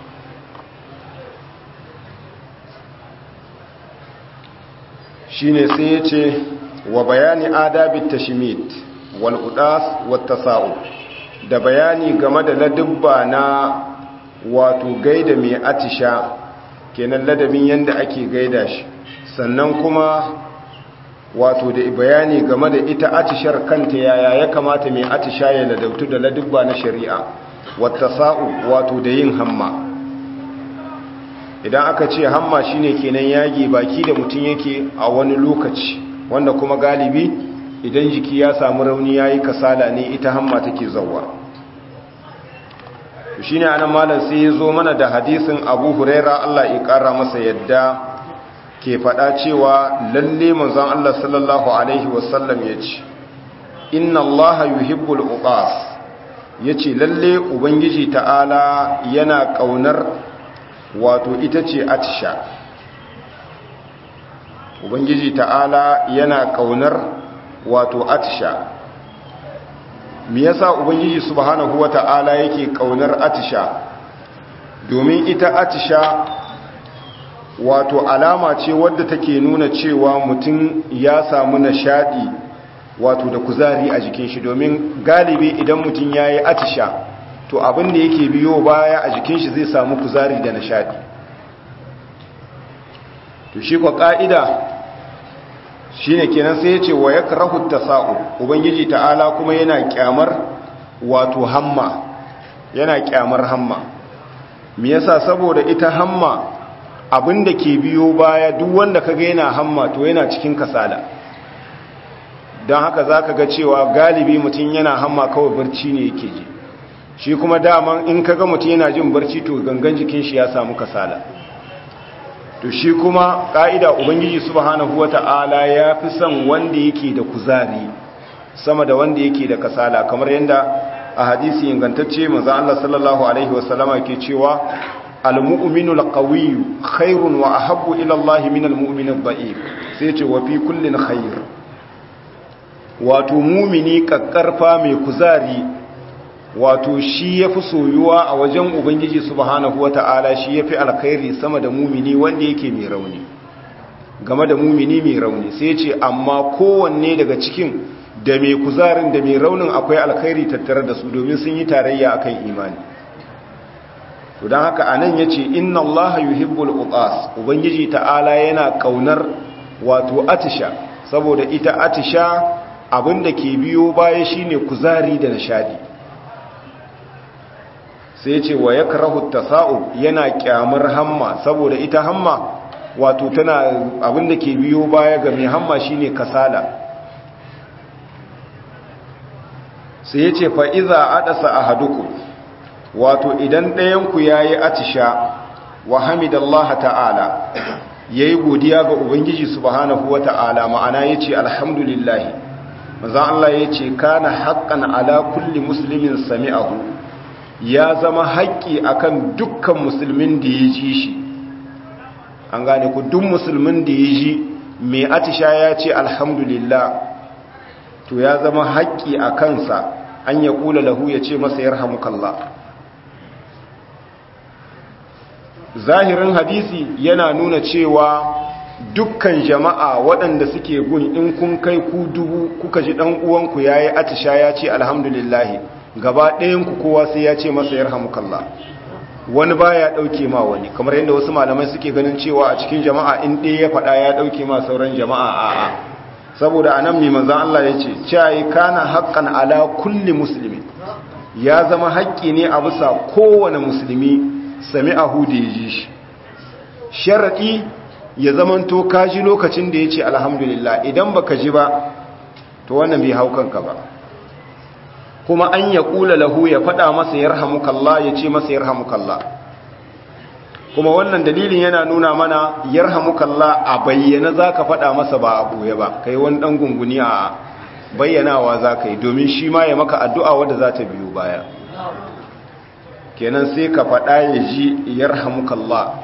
shine sai ya ce wa bayani adabit tashmit wal udas wat tasa'u da bayani game da ladubba na wato gaida mai atisha kenan ladabin yanda ake gaida shi sannan kuma wato da bayani game da ita atishar kanta yaya ya kamata mai atisha ya ladabtu da ladubba na shari'a wata sa'u wato da yin hamma idan aka ce hamma shine kenan yage baki da mutum yake a wani lokaci wanda kuma galibi idan jiki ya samu rauni yayi kasala ne ita hamma take zawwa shine anan malam sai ya zo mana da hadisin Abu Huraira Allah ya kara masa yadda ke faɗa cewa lalle manzon Allah sallallahu alaihi wasallam yace inna Allah yuhibbul uqas yace lalle ubangiji ta'ala yana kaunar wato ita ce atisha ubangiji ta'ala yana kaunar wato atisha me yasa ubangiji subhanahu wata'ala yake kaunar atisha domin ita atisha wato alama ce wadda take nuna cewa mutum ya samu nishadi wato da kuzari a jikin shi domin galibi idan mutum ya yi atisha to abin da yake biyo baya a jikin shi zai samu kuzari da nishadi to shi kwa ka'ida shine kenan sai ya ce wa yakrahu tasa'u ubangiji ta'ala kuma yana kyamar wato hamma yana kyamar hamma me yasa saboda ita hamma abin da ke biyo baya duk wanda kaga yana hamma to yana cikin kasala don haka zaka ga cewa galibi mutum yana hamma kawai barci ne yake ji shi kuma daman in kaga mutum yana jin barci to gangan jikin shi ya samu kasala to shi kuma ka'ida ubangiji subhanahu wata'ala ya fi son wanda yake da kuzari sama da wanda yake da kasala kamar yadda a hadisi ingantacce manzo Allah sallallahu alaihi wasallama ke cewa al-mu'minu al-qawiyyu khairun wa ahabbu ila Allah min al-mu'min ad-da'if sai ce wa fi kullin khair wato mu'mini kakkarfa mai kuzari wato shi ya fi soyuwa a wajen ubangiji subhanahu wata'ala shi ya fi alkhairi sama da mumini wanda yake mai rauni game da mumini mai rauni sai ce amma kowanne daga cikin da mai kuzarin da mai raunin akwai alkhairi tattare da su domin sun yi tarayya akan imani to don haka anan yace inna allaha yuhibbul uqas ubangiji ta'ala yana kaunar wato atisha saboda ita atisha abinda ke biyo baya shine kuzari da nishadi sai ya ce wa yakrahu tasa'ub yana kyamar hamma saboda ita hamma wato tana abinda ke biyo baya ga mai hamma shine kasala sai ya ce fa'iza adasa a haduku wato idan ɗayanku ya yi atisha wa hamidallaha ta'ala ya yi godiya ga ubangiji subhanahu wa ta'ala ma'ana ya ce alhamdulillahi mazan Allah ya ce kana haƙƙan ala kulli musulmin sami'ahu ya zama haƙƙi akan dukkan musulmin da ya ji shi an gane ku duk musulmin da ya ji mai atisha ya ce alhamdulillah to ya zama haƙƙi a kansa an ya ƙula lahu ya ce masa ya rahamukallah zahirin hadisi yana nuna cewa dukkan jama'a waɗanda suke gun in kun kai ku dubu kuka ji ɗan uwanku ya yi atisha ya ce alhamdulillahi gaba ɗayanku kowa sai ya ce masa ya rahamukallah wani ba ya ɗauke ma wani kamar yadda wasu malamai suke ganin cewa a cikin jama'a in ɗaya ya faɗa ya ɗauke ma sauran jama'a a'a saboda anan mai manzan Allah ya ce cayi kana haƙƙan ala kulli musulmi ya zama haƙƙi ne a bisa kowane musulmi sami ahu da ya ji shi sharaɗi ya zamanto ka ji lokacin da ya ce alhamdulillah idan baka ji ba to wannan bai hau kanka ba kuma an ya kula lahu ya faɗa masa yarhamukallah ya ce masa yarhamukallah kuma wannan dalilin yana nuna mana yarhamukallah a bayyana zaka faɗa masa ba a boye ba kai wani dan gunguni a bayyanawa zaka yi domin shi ma ya maka addu'a wadda za ta biyo baya kenan sai ka faɗa ya ji yarhamukallah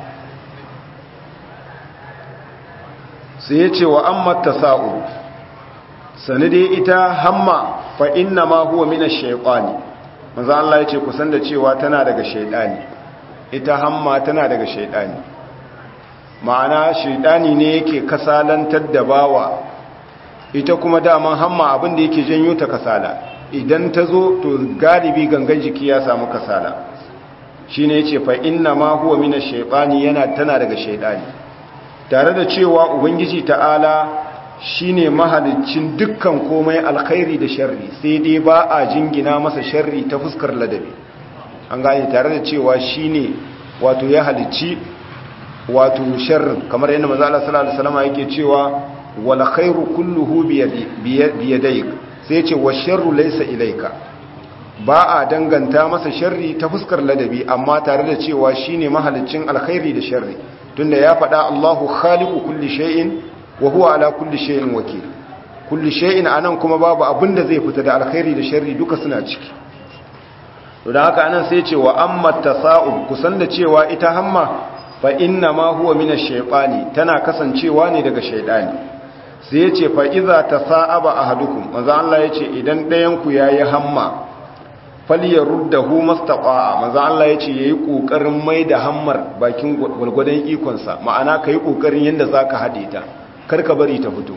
sai ya ce wa amma tasa'u sani dai ita hamma fa inna ma huwa mina shaytani manzo Allah yace kusan da cewa tana daga shaytani ita hamma tana daga shaytani ma'ana shaytani ne yake kasalantar da bawa ita kuma daman hamma abin da yake janyo ta kasala idan ta zo to galibi gangan jiki ya samu kasala shine yace fa inna ma huwa mina shaytani yana tana daga shaytani tare da cewa ubangiji ta'ala shine mahalicin dukkan komai alkhairi da sharri sai dai ba a jingina masa sharri ta fuskar ladabi an gane tare da cewa shine wato ya halicci wato sharrin kamar yadda manzo Allah sallallahu alaihi wasallam yake cewa wal khairu kulluhu bi yadayk sai ce wa sharru laysa ilayka ba a danganta masa sharri ta fuskar ladabi amma tare da cewa shine mahalicin alkhairi da sharri tunda ya faɗa Allahu khaliqu kulli shay'in wa huwa ala kulli shay'in wakil kulli shay'in anan kuma babu abinda zai fita da alkhairi da sharri duka suna ciki to da haka anan sai ce wa amma tasa'ub kusan da cewa ita hamma fa inna ma huwa min ash-shaytani tana kasancewa ne daga shaytani sai ya ce fa iza tasa'aba ahadukum manzo Allah ya ce idan ɗayan ku yayi hamma falyaruddahu mastaqa'a manzo Allah ya ce yayi kokarin mai da hammar bakin gulgudan ikon sa ma'ana kai kokarin yanda zaka hade ta karka bari ta fito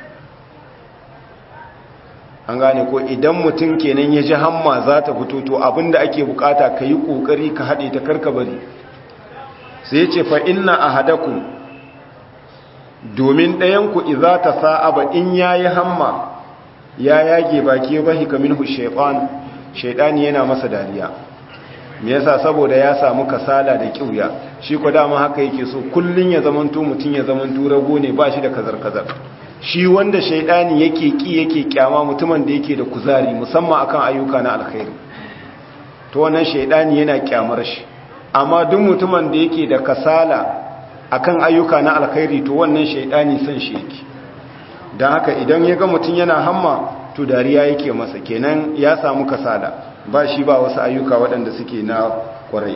an gane ko idan mutum kenan ya ji hamma za ta fito to abinda ake bukata ka yi kokari ka haɗe ta karka bari sai ce fa inna ahadakum domin ɗayanku iza ta sa'aba in ya yi hamma ya yage baki ya bahi kaminhu shaitan shaitani yana masa dariya me yasa saboda ya samu kasala da kiuya shi ko dama haka yake so kullun ya zamanto mutun ya zamanto rago ne ba shi da kazar-kazar shi wanda shaidani yake ki yake kyama mutumin da yake da kuzari musamman akan ayyuka na alkhairi to wannan shaidani yana kyamar shi amma duk mutumin da yake da kasala akan ayyuka na alkhairi to wannan shaidani san shi yake dan haka idan ya ga mutun yana hamma to dariya yake masa kenan ya samu kasala ba shi ba wasu ayyuka waɗanda suke na kwarai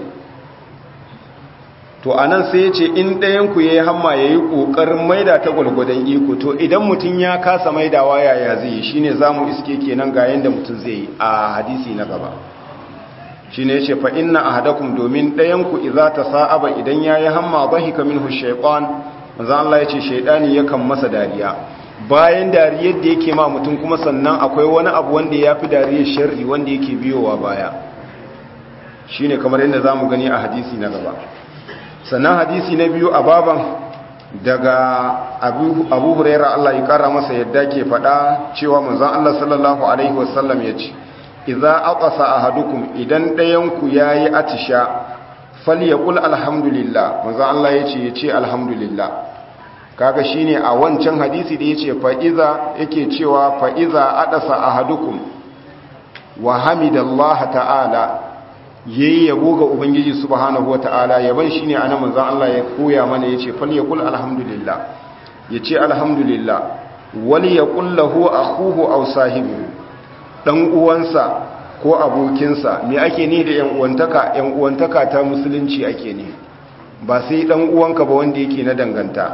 to anan sai ya ce in ɗayanku ya yi hamma ya yi ƙoƙarin maida ta gwalgwadon iko to idan mutum ya kasa maidawa yaya zai yi shi ne za mu iske kenan ga yadda mutum zai yi a hadisi na gaba shi ne ce fa inna a hadakun domin ɗayanku iza ta sa'aba idan ya yi hamma ba hika min hushaikon manzan Allah ya ce shaidani yakan masa dariya bayan dariyar da yake ma mutum kuma sannan akwai wani abu wanda ya fi dariyar sharri wanda yake biyowa baya shi ne kamar yadda za mu gani a hadisi na gaba sannan hadisi na biyu a baban daga abu huraira Allah ya kara masa yadda ke faɗa cewa manzon Allah sallallahu alaihi wasallam ya ce idza aqasa ahadukum idan dayanku yayi atisha falyaqul alhamdulillah manzo Allah yace yace alhamdulillah kaga shine a wancan hadisi da yace fa iza yake cewa fa iza adasa ahadukum wa hamidallaha ta'ala yayi yabo ga ubangiji subhanahu wata'ala yaban shine anan manzo Allah ya koya mana yace falyaqul alhamdulillah yace alhamdulillah wal yaqul lahu akhuhu aw sahibu dan uwansa ko abokinsa me ake ne da yan uwantaka yan uwantaka ta musulunci ake ne ba sai dan uwanka ba wanda yake na danganta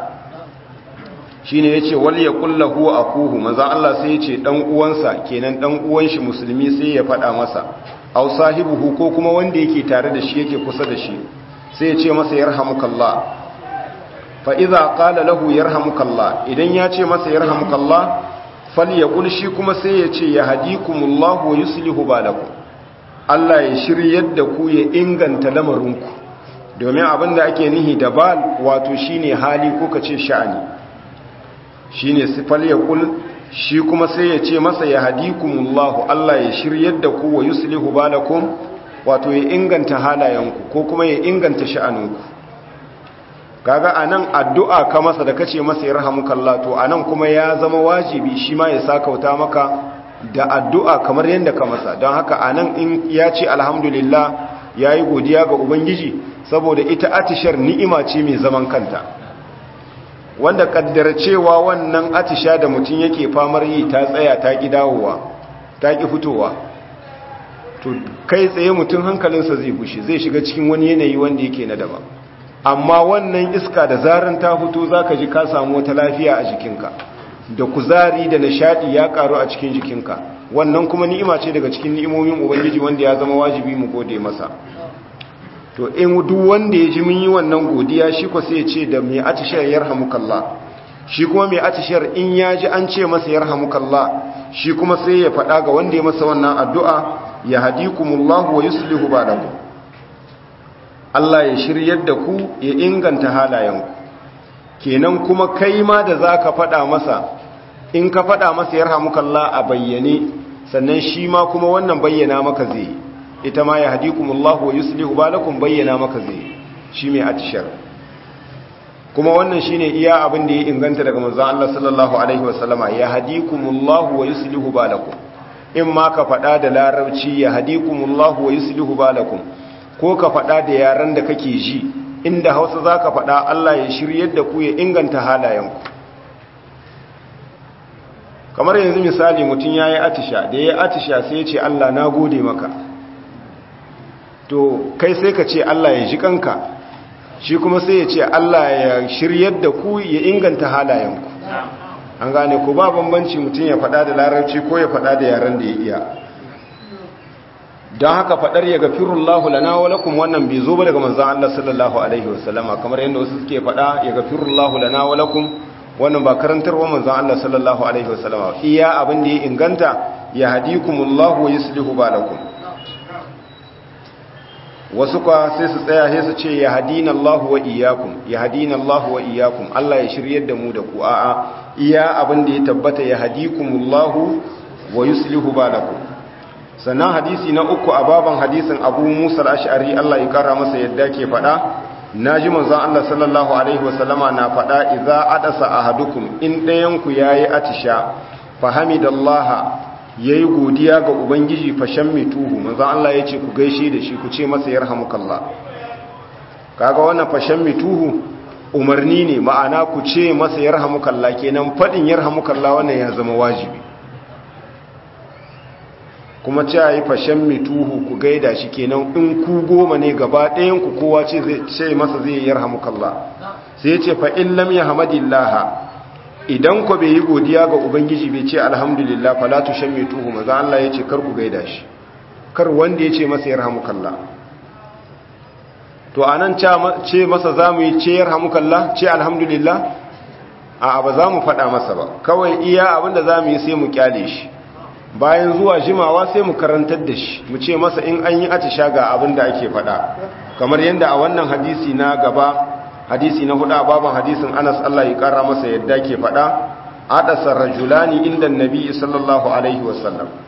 shine yace wal yaqul lahu akuhu manzo Allah sai yace dan uwansa kenan dan uwan shi musulmi sai ya fada masa aw sahibuhu ko kuma wanda yake tare da shi yake kusa da shi sai ya ce masa yarhamukallah fa idza qala lahu yarhamukallah idan ya ce masa yarhamukallah falyaqul shi kuma sai ya ce yahdikumullahu wa yuslihu balakum Allah ya shiryar da ku ya inganta lamarinku domin abinda ake nihi da bal wato shine hali ko kace sha'ani shine sifal yaqul shi kuma sai ya ce masa yahdikumullahu Allah ya shiryar da ku wa yuslihu balakum wato ya inganta halayenku ko kuma ya inganta sha'aninku kaga anan addu'a ka masa da kace masa yarhamukallah to anan kuma ya zama wajibi shi ma ya sakauta maka da addu'a kamar yadda ka masa don haka anan in ya ce alhamdulillah yayi godiya ga ubangiji saboda ita atishar ni'ima ce mai zaman kanta wanda kaddara cewa wannan atisha da mutum yake famar yi ta tsaya ta ki dawowa ta ki fitowa to kai tsaye mutum hankalinsa zai gushi zai shiga cikin wani yanayi wanda yake na daban amma wannan iska da zaran ta fito zaka ji ka samu wata lafiya a jikinka da kuzari da nishadi ya karu a cikin jikinka wannan kuma ni'ima ce daga cikin ni'imomin ubangiji wanda ya zama wajibi mu gode masa to in duk wanda ya ji mun yi wannan godiya shi ko sai ya ce da mai atishar yarhamukallah shi kuma mai atishar in ya ji an ce masa yarhamukallah shi kuma sai ya faɗa ga wanda ya masa wannan addu'a ya hadikumullahu wa yuslihu balakum Allah ya shiryar da ku ya inganta halayenku kenan kuma kai ma da za ka faɗa masa in ka faɗa masa ya rahamukallah a bayyane sannan shi ma kuma wannan bayyana maka zai ita ma ya hadikumullahu wa yuslihu balakum bayyana maka zai shi mai atishar kuma wannan shine iya abin da ya inganta daga manzon Allah sallallahu alaihi wasallama ya hadikumullahu wa yuslihu balakum in ma ka faɗa da larabci ya hadikumullahu wa yuslihu balakum ko ka faɗa da yaran da kake ji inda hausa za ka faɗa Allah ya shiryar da ku ya inganta halayenku kamar yanzu misali mutum ya yi atisha da ya yi atisha sai ya ce Allah na gode maka to kai sai ka ce Allah ya ji kanka shi kuma sai ya ce Allah ya shiryar da ku ya inganta halayenku an gane ku ba bambanci mutum ya faɗa da larabci ko ya faɗa da yaran da ya iya don haka faɗar ya gafirullahu lana wa lakum wannan bai zo ba daga manzon Allah sallallahu alaihi wasallama kamar yadda wasu suke faɗa ya gafirullahu lana wa lakum wannan ba karantarwa manzon Allah sallallahu alaihi wasallama iya abin da ya inganta ya hadikumullahu wa yuslihu balakum wasu kwa sai su tsaya sai su ce ya hadina Allah wa iyyakum ya hadina Allah wa iyyakum Allah ya shiryar da mu da ku a'a iya abin da ya tabbata ya hadikumullahu wa yuslihu balakum sannan hadisi na uku a baban hadisin abu musa al'ashari Allah ya kara masa yadda ke faɗa na ji manzan Allah sallallahu Alaihi wasallama na faɗa iza adasa a hadukum in ɗayanku ya yi atisha fahimidallaha ya yi godiya ga ubangiji fashen mituhu manzan Allah ya ce ku gaishe da shi ku ce masa yarhamukallah kaga wannan fashen mituhu umarni ne ma'ana ku ce masa yarhamukallah kenan faɗin yarhamukallah wannan ya zama wajibi kuma ce yi fashen mituhu ku gaida shi kenan in ku goma ne gaba ɗayan ku kowa ce ce masa zai yi yarhamukallah sai ce fa in lam yahmadillah idan ku bai yi godiya ga ubangiji bai ce alhamdulillah fala tushammituhu maza Allah ya ce kar ku gaida shi kar wanda ya ce masa yarhamukallah to anan ce masa zamu yi ce yarhamukallah ce alhamdulillah a ba za mu faɗa masa ba kawai iya abinda zamu yi sai mu kyale shi bayan zuwa jimawa sai mu karantar da shi mu ce masa in an yi atisha ga abin da ake faɗa kamar yadda a wannan hadisi na gaba hadisi na hudu a baban hadisin anas Allah ya kara masa yadda ke faɗa adasar rajulani inda nabi sallallahu alaihi wasallam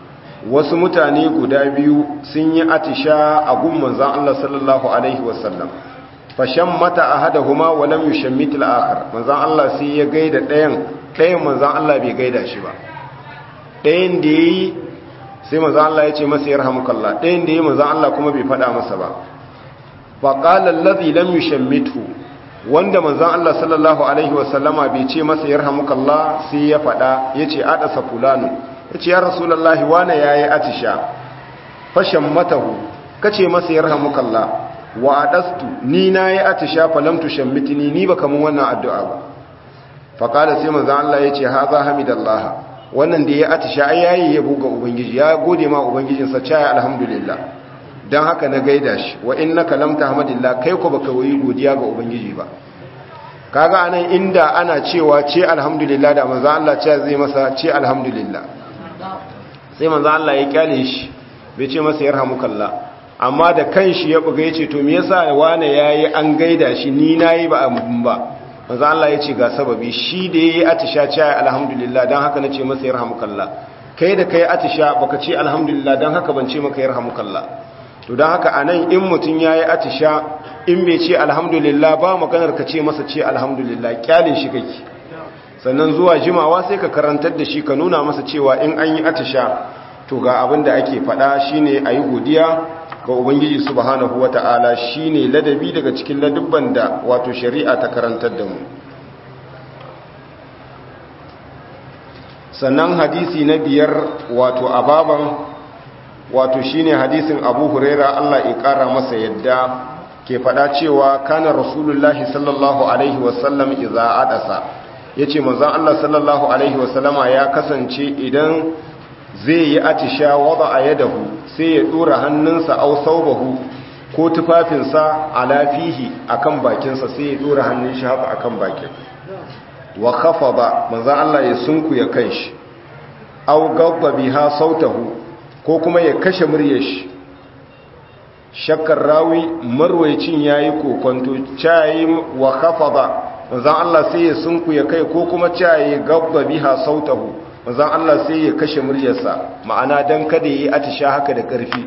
wasu mutane guda biyu sun yi atisha a gun manzon Allah sallallahu alaihi wasallam fashan mata ahadahuma wa lam yushammit al-akhar manzon Allah sai ya gaida ɗayan ɗayan manzon Allah bai gaida shi ba ɗayan da yayi sai manzon Allah ya ce masa yarhamukallah ɗayan da yayi manzon Allah kuma bai faɗa masa ba fa qala allazi lam yushammithu wanda manzon Allah sallallahu alaihi wasallama bai ce masa yarhamukallah sai ya faɗa yace adasa fulanu yace ya rasulullahi wana yayi atisha fashan matahu kace masa yarhamukallah wa adastu ni nayi atisha falam tushammitni ni baka mun wannan addu'a ba fa qala sai manzon Allah yace haza hamidallah wannan da ya atisha ai yayi yabo ga ubangiji ya gode ma ubangijin sa caya alhamdulillah dan haka na gaida shi wa innaka lam tahmadillah kai ko baka yi godiya ga ubangiji ba kaga anan inda ana cewa ce alhamdulillah da manzon Allah ce zai masa ce alhamdulillah sai manzon Allah ya kyale shi bai ce masa yarhamukallah amma da kanshi ya buga yace to me yasa wane yayi an gaida shi ni nayi ba abun ba manzo Allah yace ga sababi shi da yayi atisha ce alhamdulillah dan haka nace masa yarhamukallah kai da kai atisha baka ce alhamdulillah dan haka ban ce maka yarhamukallah to dan haka anan in mutun yayi atisha in bai ce alhamdulillah ba maganar ka ce masa ce alhamdulillah kyalin shi kake sannan zuwa jimawa sai ka karantar da shi ka nuna masa cewa in an yi atisha to ga abin da ake faɗa shine ayi godiya ga ubangiji subhanahu wata'ala shine ladabi daga cikin ladubban da wato shari'a ta karantar da mu sannan hadisi na biyar wato ababan wato shine hadisin abu huraira Allah ya kara masa yadda ke fada cewa kana rasulullahi sallallahu alaihi wasallam idza adasa yace manzon Allah sallallahu alaihi wasallama ya kasance idan zai yi atisha wada yadahu sai ya dora hannunsa au saubahu ko tufafinsa ala fihi akan bakinsa sai ya dora hannun shi haka akan bakin wa khafada manzon Allah ya sunkuya kanshi au gabba biha sautahu ko kuma ya kashe muryar shi shakkar rawi marwaycin yayi kokonto cayi wa khafada manzon Allah sai ya sunkuya kai ko kuma cayi gabba biha sautahu manzon Allah sai ya kashe muryarsa ma'ana dan kada yi atisha haka da ƙarfi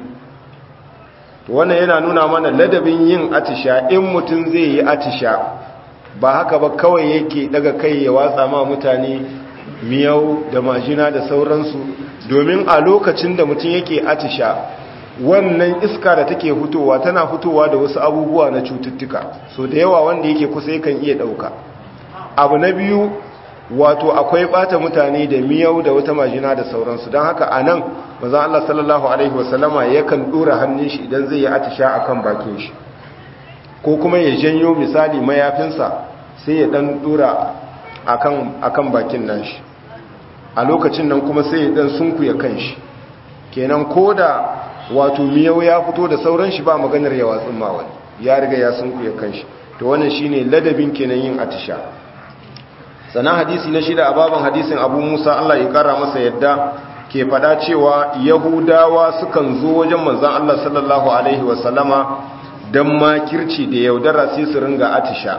to wannan yana nuna mana ladabin yin atisha in mutum zai yi atisha ba haka ba kawai yake daga kai ya watsa ma mutane miyau da majina da sauransu domin a lokacin da mutum yake atisha wannan iska da take fitowa tana fitowa da wasu abubuwa na cututtuka so da yawa wanda yake kusa yakan iya dauka abu na biyu wato akwai bata mutane da miyau da wata majina da sauransu don haka a nan mazan Allah sallallahu Alaihi wasallama yakan dora hannun shi idan zai yi atisha a kan bakin shi ko kuma ya janyo misali mayafinsa sai ya dan dora a kan bakin nan shi a lokacin nan kuma sai ya dan sunkuya kan shi kenan ko da wato miyau ya fito da sauran shi ba maganar yawa tsimma wani ya riga ya sunkuya kan shi to wannan shine ladabin kenan yin atisha sannan hadisi na shida a baban hadisin abu musa allah ya kara masa yadda ke fada cewa yahudawa sukan zo wajen manzan allah sallallahu alaihi wasallama don makirci da yaudara sai su ringa atisha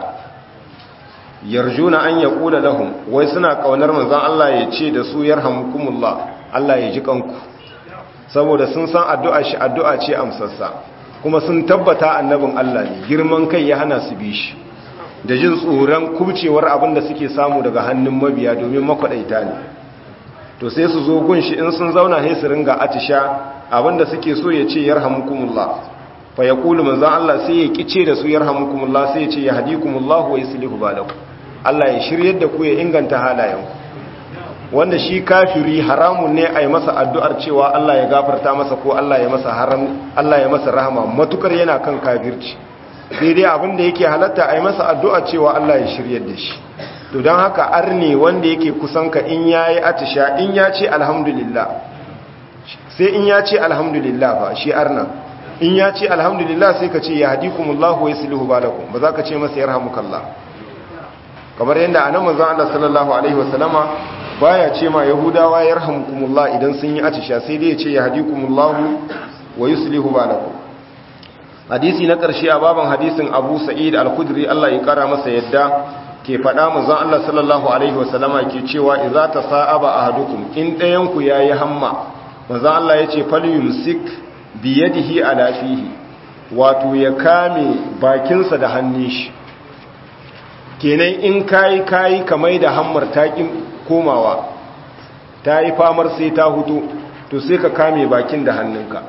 yarjuna an ya kula lahum wai suna kaunar manzan allah ya ce da su yarhamukumullah allah ya ji kanku saboda sun san addu'a shi addu'a ce amsassa kuma sun tabbata annabin allah ne girman kai ya hana su bi shi da jin tsoron kubcewar abin da suke samu daga hannun mabiya domin makwaɗaita ne to sai su zo gunshi in sun zauna sai su ringa atisha abin da suke so ya ce yarhamukumullah fa yaqulu manzon Allah sai ya kice da su yarhamukumullah sai ya ce yahdikumullah wa yuslihu balakum Allah ya shiryar da ku ya inganta halayenku wanda shi kafiri haramun ne a yi masa addu'ar cewa Allah ya gafarta masa ko Allah ya masa haram Allah ya masa rahama matukar yana kan kafirci sai dai abin da yake halatta a yi masa addu'a cewa Allah ya shiryar da shi to don haka arne wanda yake kusan ka in ya yi atisha in ya ce alhamdulillah sai in ya ce alhamdulillah ba shi arna in ya ce alhamdulillah sai ka ce ya haɗi kumullahu wa yaslihu balakum ba za ka ce masa yarhamukallah kamar yadda anan manzon Allah sallallahu alaihi wasallama baya ce ma yahudawa yarhamukumullah idan sun yi atisha sai dai ya ce ya haɗi kumullahu wa yuslihu balakum hadisi na ƙarshe a baban hadisin abu sa'id al-khudri Allah ya kara masa yadda ke faɗa manzon Allah sallallahu alaihi wasallama ke cewa idza tasa'aba ahadukum in ɗayan ku yayi hamma manzo Allah yace falyumsik bi yadihi ala fihi wato ya kame bakinsa da hannun shi kenan in kayi kayi kamar da hammar taƙin komawa ta yi famar sai ta hutu to sai ka kame bakin da hannunka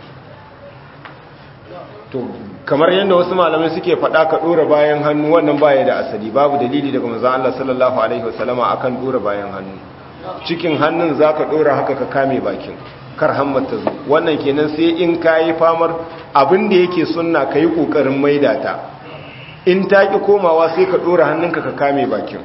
to kamar yadda wasu malamai suke faɗa ka ɗora bayan hannu wannan baya da asali babu dalili daga manzon Allah sallallahu alaihi wasallama akan ɗora bayan hannu cikin hannun zaka ɗora haka ka kame bakin kar hammar ta zo wannan kenan sai in kayi famar abin da yake sunna kayi kokarin maida ta in ta ki komawa sai ka ɗora hannunka ka kame bakin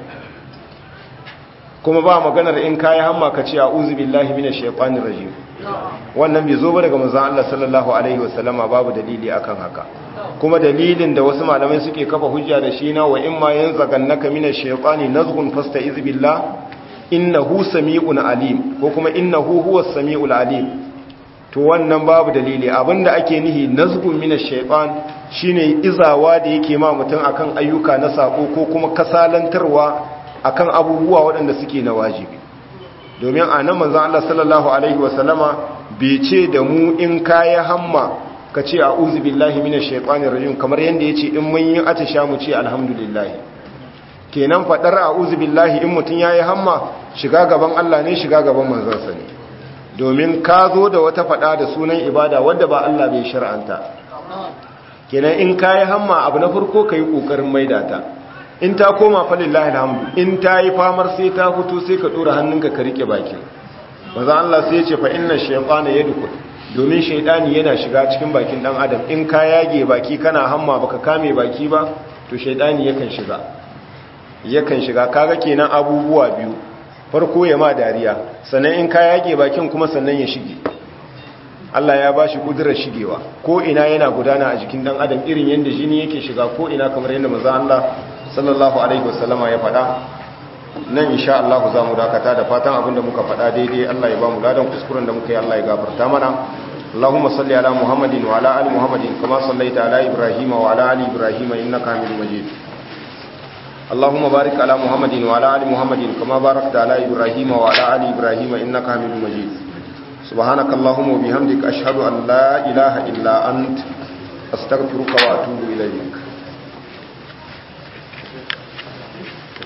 kuma ba maganar in kayi hamma ka ce a'udhu billahi minash shaitanir rajim wannan bai zo ba daga manzon Allah sallallahu alaihi wasallama babu dalili akan haka kuma dalilin da wasu malamai suke kafa hujja da shi na wa imma yanzagannaka minash shaitani nazghun fasta'iz billah innahu sami'un alim ko kuma innahu huwas sami'ul alim to wannan babu dalili abinda ake nihi nazghun minash shaitan shine izawa da yake ma mutum akan ayyuka na sako ko kuma kasalantarwa akan abubuwa waɗanda suke na wajibi domin a nan manzan Allah sallallahu Alaihi wasallama bai ce da mu in kaya hamma ka ce a uzu billahi mina shaikwanin rajin kamar yadda ya ce in mun yi atisha mu ce alhamdulillahi kenan faɗar a uzu billahi in mutum ya yi hamma shiga gaban Allah ne shiga gaban manzansa ne domin ka zo da wata faɗa da sunan ibada wadda ba Allah bai shar'anta kenan in ka yi hamma abu na farko ka yi ƙoƙarin maida ta in ta koma falillahi alhamdu in ta yi famar sai ta fito sai ka dora hannunka ka rike bakin maza Allah sai ya ce fa inna shaytana yadkhul domin shaytani yana shiga cikin bakin dan adam in ka yage baki kana hamma baka kame baki ba to shaytani yakan shiga yakan shiga kaga kenan abubuwa biyu farko ya ma dariya sannan in ka yage bakin kuma sannan ya shige Allah ya bashi kudurar shigewa ko ina yana gudana a jikin dan adam irin yanda jini yake shiga ko ina kamar yanda manzo Allah sallallahu alaihi wasallama ya faɗa nan insha Allah za mu dakata da fatan abinda muka faɗa daidai Allah ya ba mu ladan kuskuren da muka yi Allah ya gafarta mana Allahumma salli ala Muhammadin wa ala ali Muhammadin kama sallaita ala Ibrahim wa ala ali Ibrahim innaka Hamidum Majid Allahumma barik ala Muhammadin wa ala ali Muhammadin kama barakta ala Ibrahim wa ala ali Ibrahim innaka Hamidum Majid سبحانك اللهم وبحمدك أشهد أن لا إله إلا أنت أستغفرك وأتوب إليك